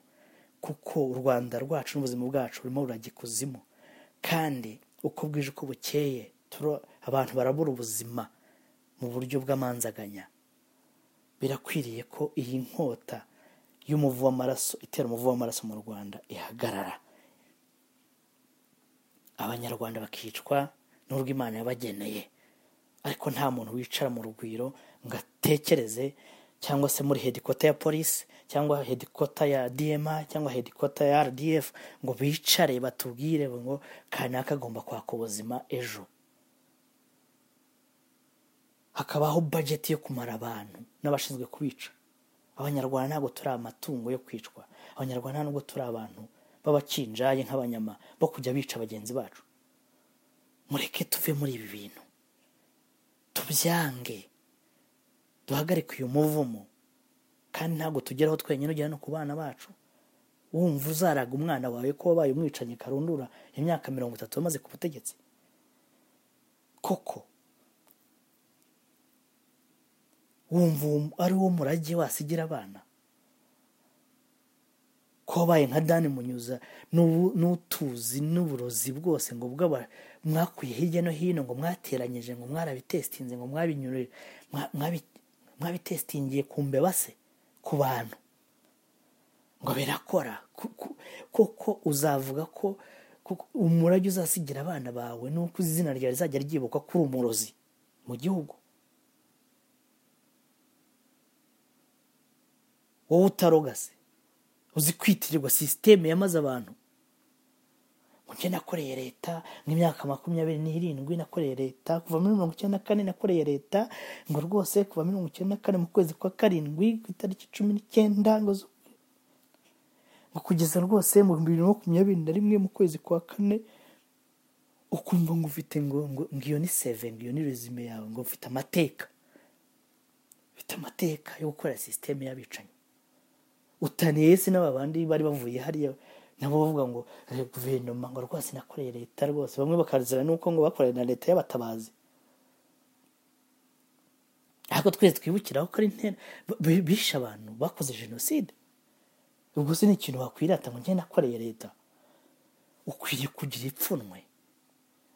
kuko u rwanda rwacu n'ubuzima bwacu burimo burajya ikuzimu kandi uko bwije uko bukeye turo- abantu barabura ubuzima mu buryo bw'amanzaganya birakwiriye ko iyi nkota y'umuvu w'amaraso itera umuvu w'amaraso mu rwanda ihagarara abanyarwanda bakicwa n'urwo imana yabageneye ariko nta muntu wicara mu rugwiro ngo atekereze cyangwa se muri hedikota ya polisi cyangwa hedikota ya dma cyangwa hedikota ya rdf ngo bicare batubwire ngo kanaka agomba kwaka ubuzima ejo hakabaho bajeti yo kumara abantu n'abashinzwe kubica abanyarwanda ntabwo turi amatungo yo kwicwa abanyarwanda ntabwo turi abantu b'abakinjaye nk'abanyama bo kujya bica bagenzi bacu mureke tuve muri ibi bintu tubyange duhagarike uyu muvumo kandi ntabwo tugeraho twenyine ujya no ku bana bacu wumva uzaraga umwana wawe ko wabaye umwicanyi karundura imyaka mirongo itatu wamaze ku butegetsi koko wumva uwo- ari wo murage wasigira abana ko wabaye nka dani munyuza n'ubu- n'utuzi n'uburozi bwose ngo bw'aba mwakuye hirya no hino ngo mwateranyije ngo mwarabitesitinze ngo mwabinyure mwa- mwabi- mwabitesitingiye ku mbeba se ku bantu ngo birakora Ku- ku- kuko uzavuga ko kuko umurage uzasigira abana bawe n'uko izina ryawe rizajya ryibukwa ko uri umurozi mu gihugu wowe utaroga se uzi kwitirirwa sisiteme yamaze abantu ngo njye nakoreye leta nk'imyaka makumyabiri n'irindwi nakoreye leta kuva muri mirongo icyenda na kane nakoreye leta ngo rwose kuva mirongo icyenda na kane mu kwezi kwa karindwi ku itariki cumi n'icyenda ngo zo- ngo kugeza rwose mu bihumbi bibiri na makumyabiri na rimwe mu kwezi kwa kane ukumva ngo ufite ngo ngo ngo iyo ni seve ngo iyo ni resume yawe ngo mfite amateka mfite amateka yo gukora sisiteme y'abicanyi utaniye se n'aba bandi bari bavuye hariya nabo bavuga ngo "Eh, guverinoma ngo rwose nakoreye leta rwose bamwe bakazira nuko ngo bakoreye na leta y'abatabazi ariko twese twibukiraho ko ari intera b- b- bishe abantu bakoze jenoside ubwo se ni ikintu wakwirata ngo njye nakoreye leta ukwiriye kugira ipfunwe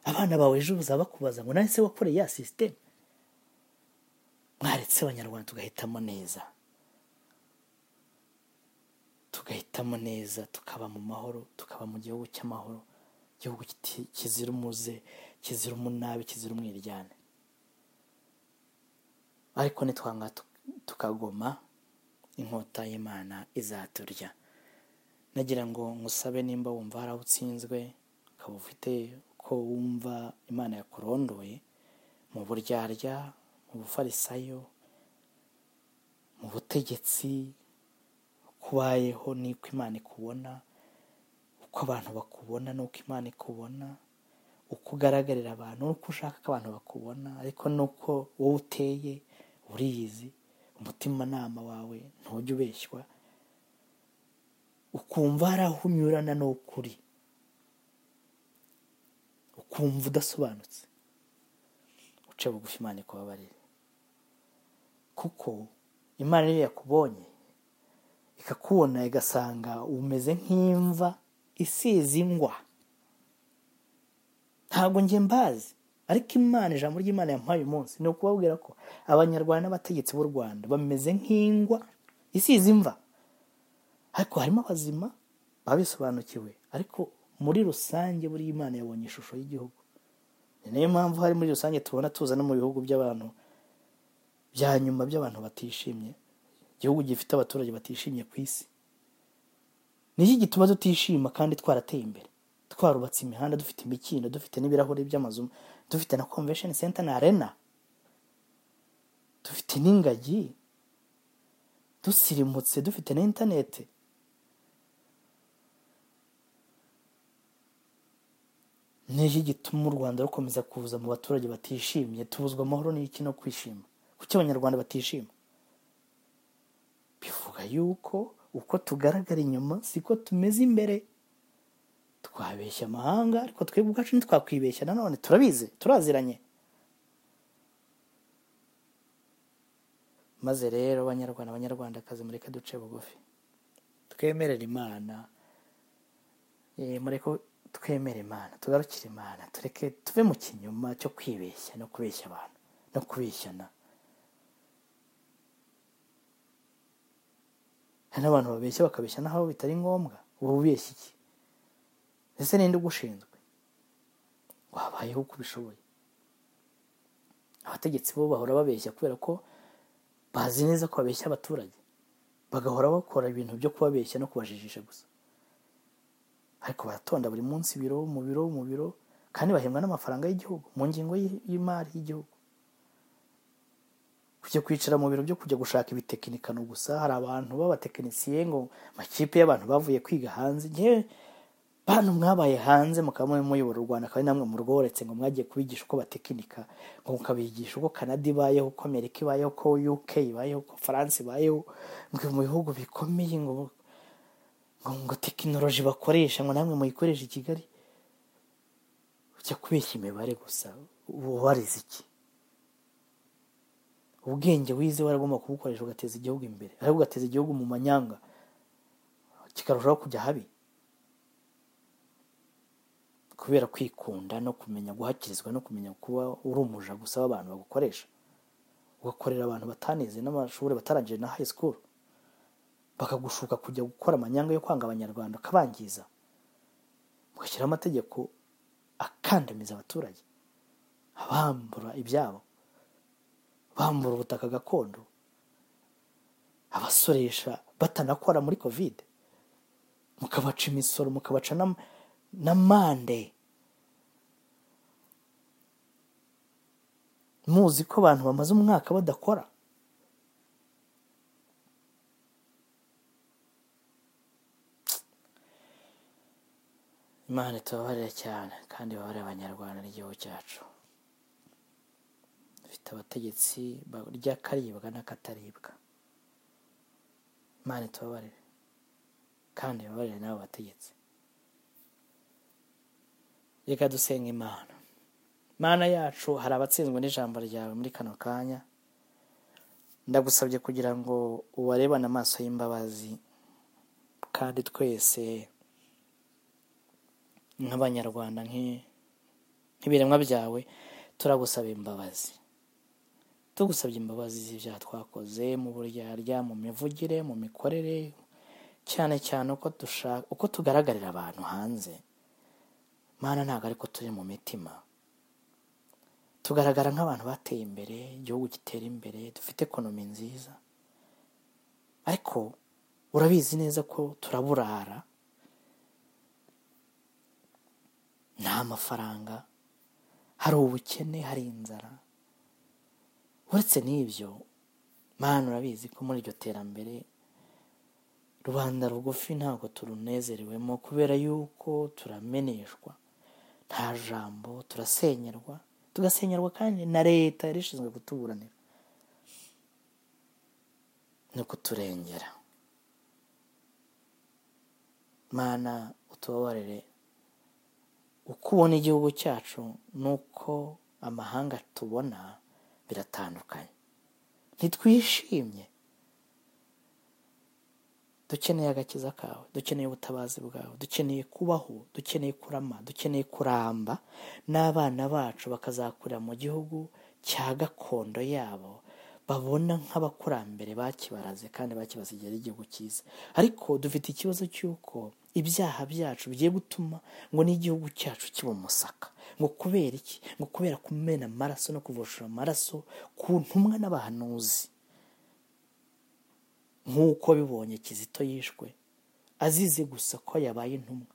abana bawe ejo bazaba bakubaza ngo nahise wakoreye ya sisiteme mwaretse abanyarwanda tugahitamo neza tugahitamo neza tukaba mu mahoro tukaba mu gihugu cy'amahoro igihugu kiti- kizira umuze kizira umunabi kizira umwiryane ariko nitwanga tu- tukagoma inkota y'imana izaturya nagira ngo ngusabe nimba wumva hari aho utsinzwe ukaba ufite ko wumva imana yakurondoye mu buryarya mu bufarisayo mu butegetsi kubayeho n'uko imana ikubona uko abantu bakubona n'uko imana ikubona uko ugaragarira abantu n'uko ushaka ko abantu bakubona ariko n'uko wowe uteye uriyizi umutimanama wawe ntujya ubeshywa ukumva hari aho unyurana n'ukuri ukumva udasobanutse uce bugufi imana ikubabarire kuko imana niyo yakubonye ikakubona igasanga umeze nk'imva isize ingwa ntabwo njye mbazi ariko imana ijambo ry'imana yampaye uyu munsi ni ukubabwira ko abanyarwanda n'abategetsi b'u rwanda bameze nk'ingwa isize imva ariko harimo abazima babisobanukiwe ariko muri rusange buriya imana yabonye ishusho y'igihugu ni nayo mpamvu hari muri rusange tubona tuza no mu bihugu by'abantu bya nyuma by'abantu batishimye igihugu gifite abaturage batishimye ku isi ni iki gituma tutishima kandi twarateye imbere twarubatse imihanda dufite imikindo dufite n'ibirahuri by'amazu dufite na convention center na arena dufite n'ingagi dusirimutse dufite na interineti ni iki gituma u rwanda rukomeza kuza mu baturage batishimye tubuzwa amahoro n'iki no kwishima kuki abanyarwanda batishima bivuga yuko uko tugaragara inyuma siko tumeze imbere twabeshya amahanga ariko twebwe ubwacu ntitwakwibeshya nanone turabizi turaziranye maze rero abanyarwanda abanyarwandakazi mureke duce bugufi twemerere imana Eh, mureke twemere imana tugarukire imana tureke tuve mu kinyoma cyo kwibeshya no kubeshya abantu no kubeshyana hari n'abantu babeshya bakabeshya n'aho bitari ngombwa uba ubeshya iki ese ninde ugushinzwe wabayeho uko ubishoboye abategetsi bo bahora babeshya kubera ko bazi neza ko babeshya abaturage bagahora bakora ibintu byo kubabeshya no kubajijisha gusa ariko baratonda buri munsi biro mu biro mu biro kandi bahembwa n'amafaranga y'igihugu mu ngingo y'i- y'imari y'igihugu kujya kwicara mu biro byo kujya gushaka ibitekinikano gusa hari abantu b'abatekinisiye ngo makipe y'abantu bavuye kwiga hanze ngewe bantu mwabaye hanze mukaba murimo muyobora u Rwanda akaba namwe murworetse ngo mwagiye kubigisha uko batekinika ngo mukabigisha uko Canada ibayeho uko Amerika ibayeho uko UK ibayeho uko France ibayeho ngo mu bihugu bikomeye ngo ngo, ngo tekinoloji bakoresha ngo namwe muyikoreshe i Kigali ujya kubeshya imibare gusa uba warize iki ubwenge wize waragomba kubukoresha ugateza igihugu imbere ariko ugateza igihugu mu manyanga kikarushaho kujya habi kubera kwikunda no kumenya guhakirizwa no kumenya kuba uri umuja gusa w'abantu bagukoresha ugakorera abantu batanize n'amashuri batarangije na high school bakagushuka kujya gukora amanyanga yo kwanga abanyarwanda ukabangiza mugashyiraho amategeko akandamiza abaturage abambura ibyabo bambura ubutaka gakondo abasoresha batanakora muri kovide mukabaca imisoro mukabaca n'am- n'amande muzi ko abantu bamaze umwaka badakora imana itubabarire cyane kandi babarire abanyarwanda n'igihugu cyacu dufite abategetsi barya akaribwa n'akataribwa imana itubabarire kandi babarire n'abo bategetsi reka dusenga imana imana yacu hari abatsinzwe n'ijambo ryawe muri kano kanya ndagusabye kugira ngo ubarebane amaso y'imbabazi kandi twese nk'abanyarwanda nk'i- nk'ibiremwa byawe turagusaba imbabazi tugusabye imbabazi z'ibyaha twakoze mu buryarya mu mivugire mu mikorere cyane cyane uko dushaka uko tugaragarira abantu hanze mana ntabwo ariko turi mu mitima tugaragara nk'abantu bateye imbere igihugu gitera imbere dufite ekonomi nziza ariko urabizi neza ko turaburara nta mafaranga hari ubukene hari inzara uretse n'ibyo mana urabizi ko muri iryo terambere rubanda rugufi ntabwo turunezerewemo kubera yuko turameneshwa nta jambo turasenyerwa tugasenyerwa kandi na leta yari ishinzwe kutuburanira no kuturengera mana utubabarire uko ubona igihugu cyacu n'uko amahanga tubona biratandukanye ntitwishimye dukeneye agakiza kawe dukeneye ubutabazi bwawe dukeneye kubaho dukeneye kurama dukeneye kuramba n'abana bacu bakazakurira mu gihugu cya gakondo yabo babona nk'abakurambere bakibaraze kandi bakibasigira igihugu cyiza ariko dufite ikibazo cy'uko ibyaha byacu bigiye gutuma ngo n'igihugu cyacu kiba umusaka ngo kubera iki ngo kubera kumena amaraso no kuvoshora amaraso ku ntumwa n'abahanuzi nk'uko bibonye kizito yishwe azize gusa ko yabaye intumwa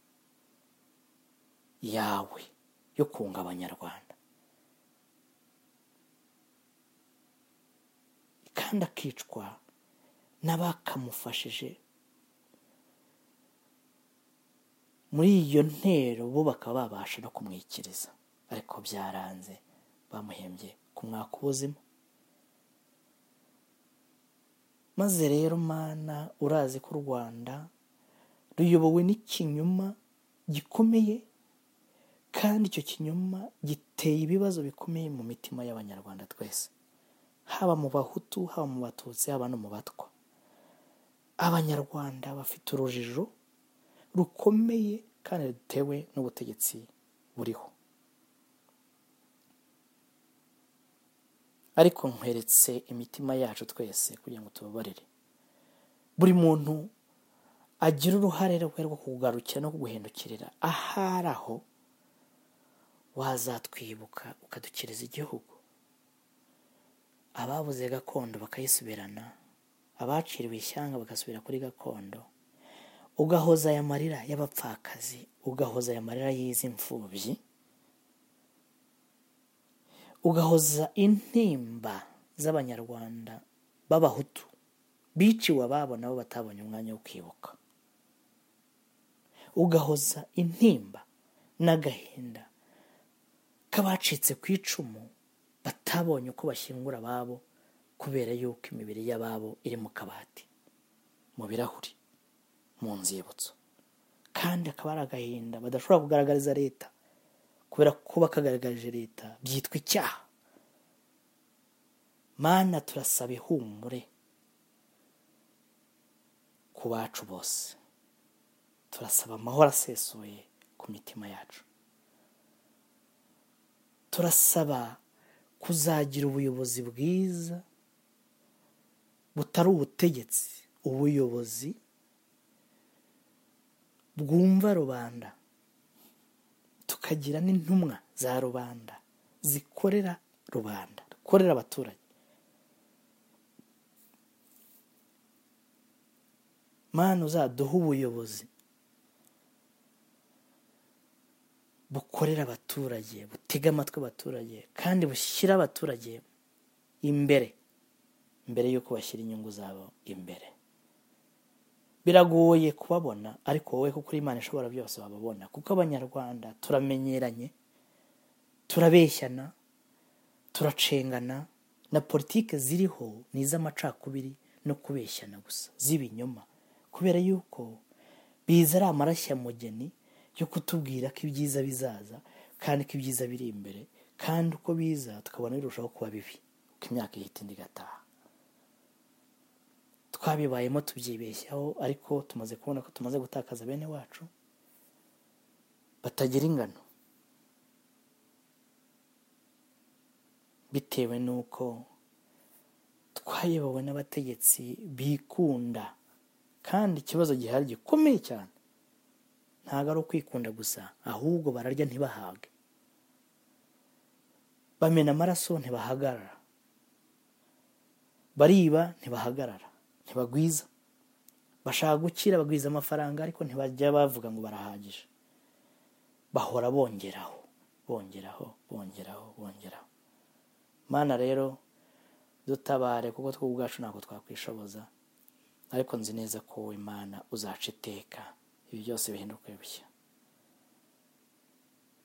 yawe yo kunga abanyarwanda kandi akicwa n'abakamufashije muri iyo ntero bo bakaba babasha no kumwikiriza ariko byaranze bamuhembye kumwaka ubuzima maze rero mana urazi ko u rwanda ruyobowe n'ikinyoma gikomeye kandi icyo kinyoma giteye ibibazo bikomeye mu mitima y'abanyarwanda twese haba mu bahutu haba mu batutsi haba no mu batwa abanyarwanda bafite urujijo rukomeye kandi rutewe n'ubutegetsi buriho ariko nkweretse imitima yacu twese kugira ngo tubabarire buri muntu agira uruhare rwe rwo kugarukira no guhindukirira ahari aho wazatwibuka ukadukiriza igihugu ababuze gakondo bakayisubirana abaciriwe ishyanga bagasubira kuri gakondo ugahoza aya marira y'abapfakazi ugahoza aya marira y'izi mfubyi ugahoza intimba z'abanyarwanda b'abahutu biciwe ababo nabo batabonye umwanya wo kwibuka ugahoza intimba n'agahinda k'abacitse ku icumu batabonye uko bashyingura ababo kubera yuko imibiri y'ababo iri mu kabati mu birahuri mu nzibutso kandi akaba ari agahinda badashobora kugaragariza leta kubera ko bakagaragarije leta byitwa icyaha mana turasaba ihumure ku bacu bose turasaba amahoro asesuye ku mitima yacu turasaba kuzagira ubuyobozi bwiza butari ubutegetsi ubuyobozi bwumva rubanda tukagira n'intumwa za rubanda zikorera rubanda zikorera abaturage mana uzaduha ubuyobozi bukorera abaturage butega amatwi abaturage kandi bushyira abaturage imbere mbere y'uko bashyira inyungu zabo imbere biragoye kubabona ariko wowe kuko uri imana ishobora byose wababona kuko abanyarwanda turamenyeranye turabeshyana turacengana na politiki ziriho ni iz'amacakubiri no kubeshyana gusa z'ibinyoma kubera yuko biza ari amarashyamugeni yo kutubwira ko ibyiza bizaza kandi ko ibyiza biri imbere kandi uko biza tukabona birushaho kuba bibi uko imyaka ihita indi igataha twabibayemo tubyibeshyaho ariko tumaze kubona ko tumaze gutakaza bene wacu batagira ingano bitewe n'uko twayobowe n'abategetsi bikunda kandi ikibazo gihari gikomeye cyane ntabwo ari ukwikunda gusa ahubwo bararya ntibahage bamena amaraso ntibahagarara bariba ntibahagarara ntibagwiza bashaka gukira bagwiza amafaranga ariko ntibajya bavuga ngo barahagije bahora bongeraho bongeraho bongeraho bongeraho mana rero dutabare kuko two ubwacu ntabwo twakwishoboza ariko nzi neza ko wowe mana uzaca iteka ibi byose bihinduka bishya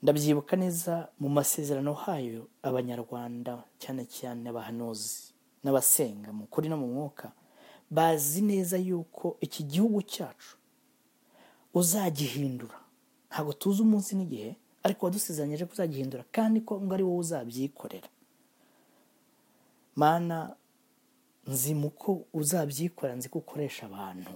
ndabyibuka neza mu masezerano hayo abanyarwanda cyane cyane abahanuzi n'abasenga mu kuri no mu mwuka bazi neza yuko iki gihugu cyacu uzagihindura ntabwo tuzi umunsi n'igihe ariko wadusezeranyije ko uzagihindura kandi ko ngo ari wowe uzabyikorera mana nzi mu ko uzabyikorera nzi ko ukoresha abantu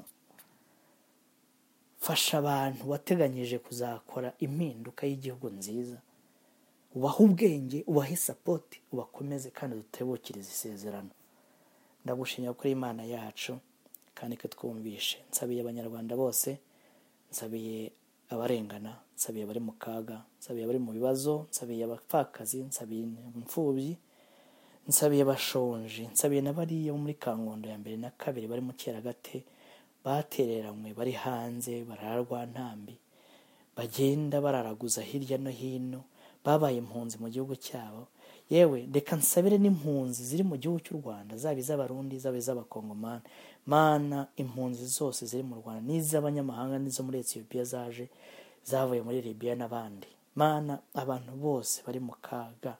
fasha abantu wateganyije kuzakora impinduka y'igihugu nziza ubahe ubwenge ubahe sapoti ubakomeze kandi dutebukirize isezerano ndagushimira kuri imana yacu kandi ko twumvishe nsabiye abanyarwanda bose nsabiye abarengana nsabiye abari mu kaga nsabiye abari mu bibazo nsabiye abapfakazi nsabiye imfubyi nsabiye abashonje nsabiye n'abariya bo muri kangondo ya mbere na kabiri bari mu cyeragate batereranywe bari hanze bararwa ntambi bagenda bararaguza hirya no hino babaye impunzi mu gihugu cyabo yewe reka nsabire n'impunzi ziri mu gihugu cy'u rwanda zaba iz'abarundi zaba iz'abakongomani mana impunzi zose ziri mu rwanda n'iz'abanyamahanga n'izo muri etiyopiya zaje zavuye muri libiya n'abandi mana abantu bose bari mu kaga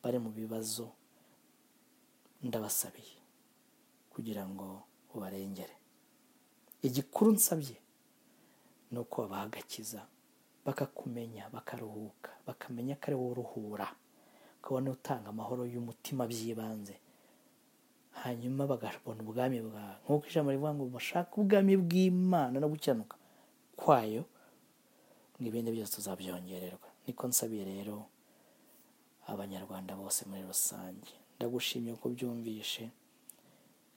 bari mu bibazo ndabasabiye kugira ngo ubarengere igikuru nsabye ni uko babaha agakiza bakakumenya bakaruhuka bakamenya ko ari wowe uruhura ukabona utanga amahoro y'umutima by'ibanze hanyuma bagabona ubwami bwawe nk'uko ijambo rivuga ngo bashake ubwami bw'imana no gukenuka kwayo n'ibindi byose tuzabyongererwa niko nsabiye rero abanyarwanda bose muri rusange ndagushimye ko ubyumvishe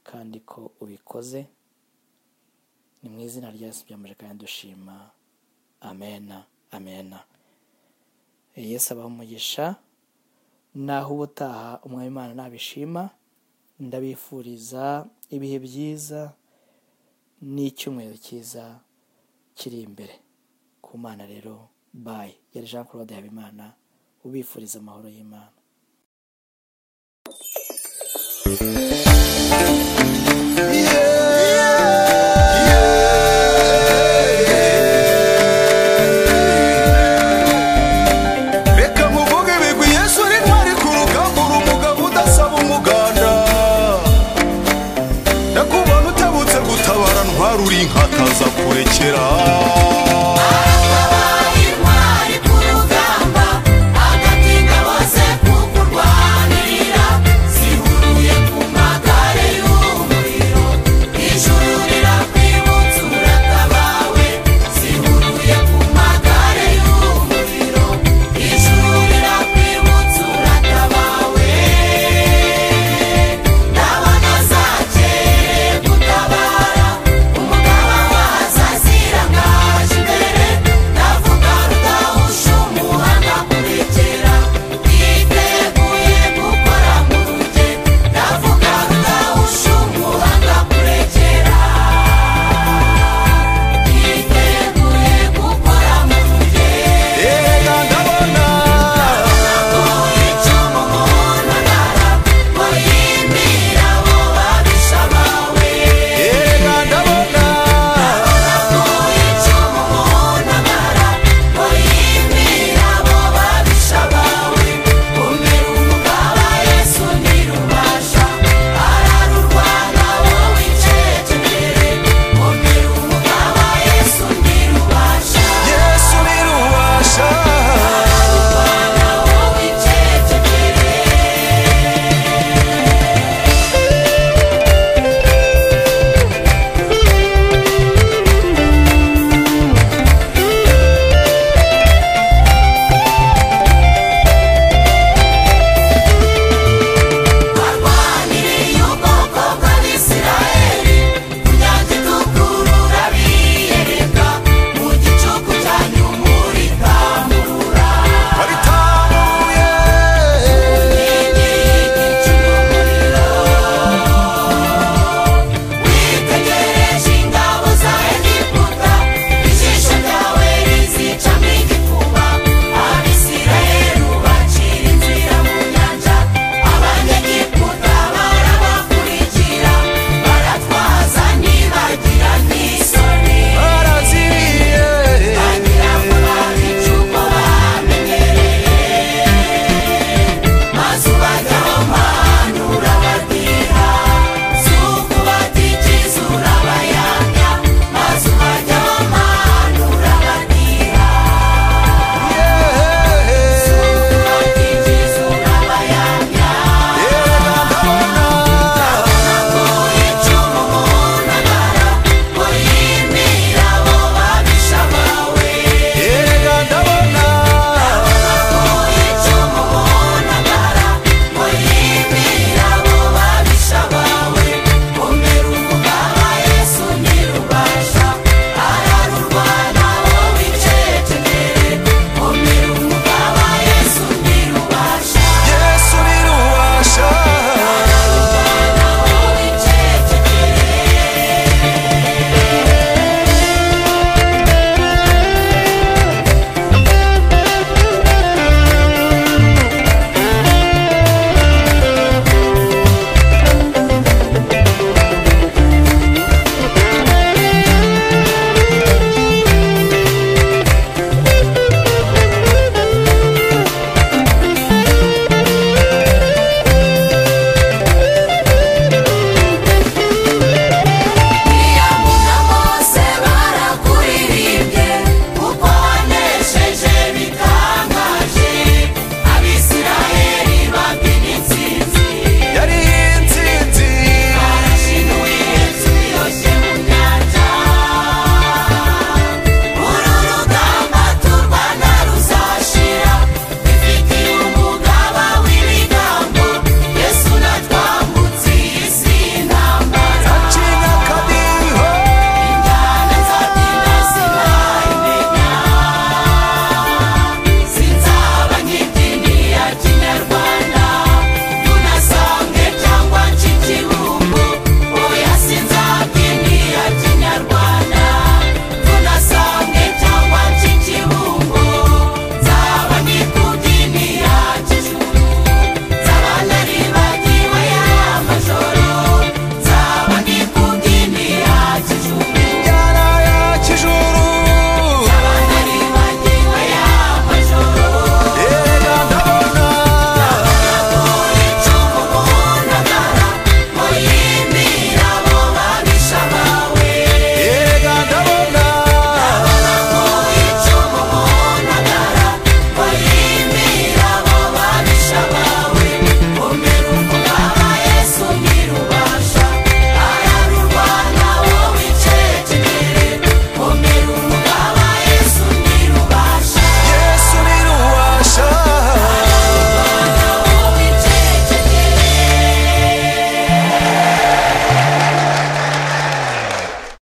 kandi ko ubikoze ni mu izina rya yesu byamaje kandi dushima amena amena yesu abaha umugisha naho ubutaha umwami imana nabishima ndabifuriza ibihe byiza n'icyumweru cyiza kiri imbere ku mana rero bayi yari jean claude habimana ubifuriza amahoro y'imana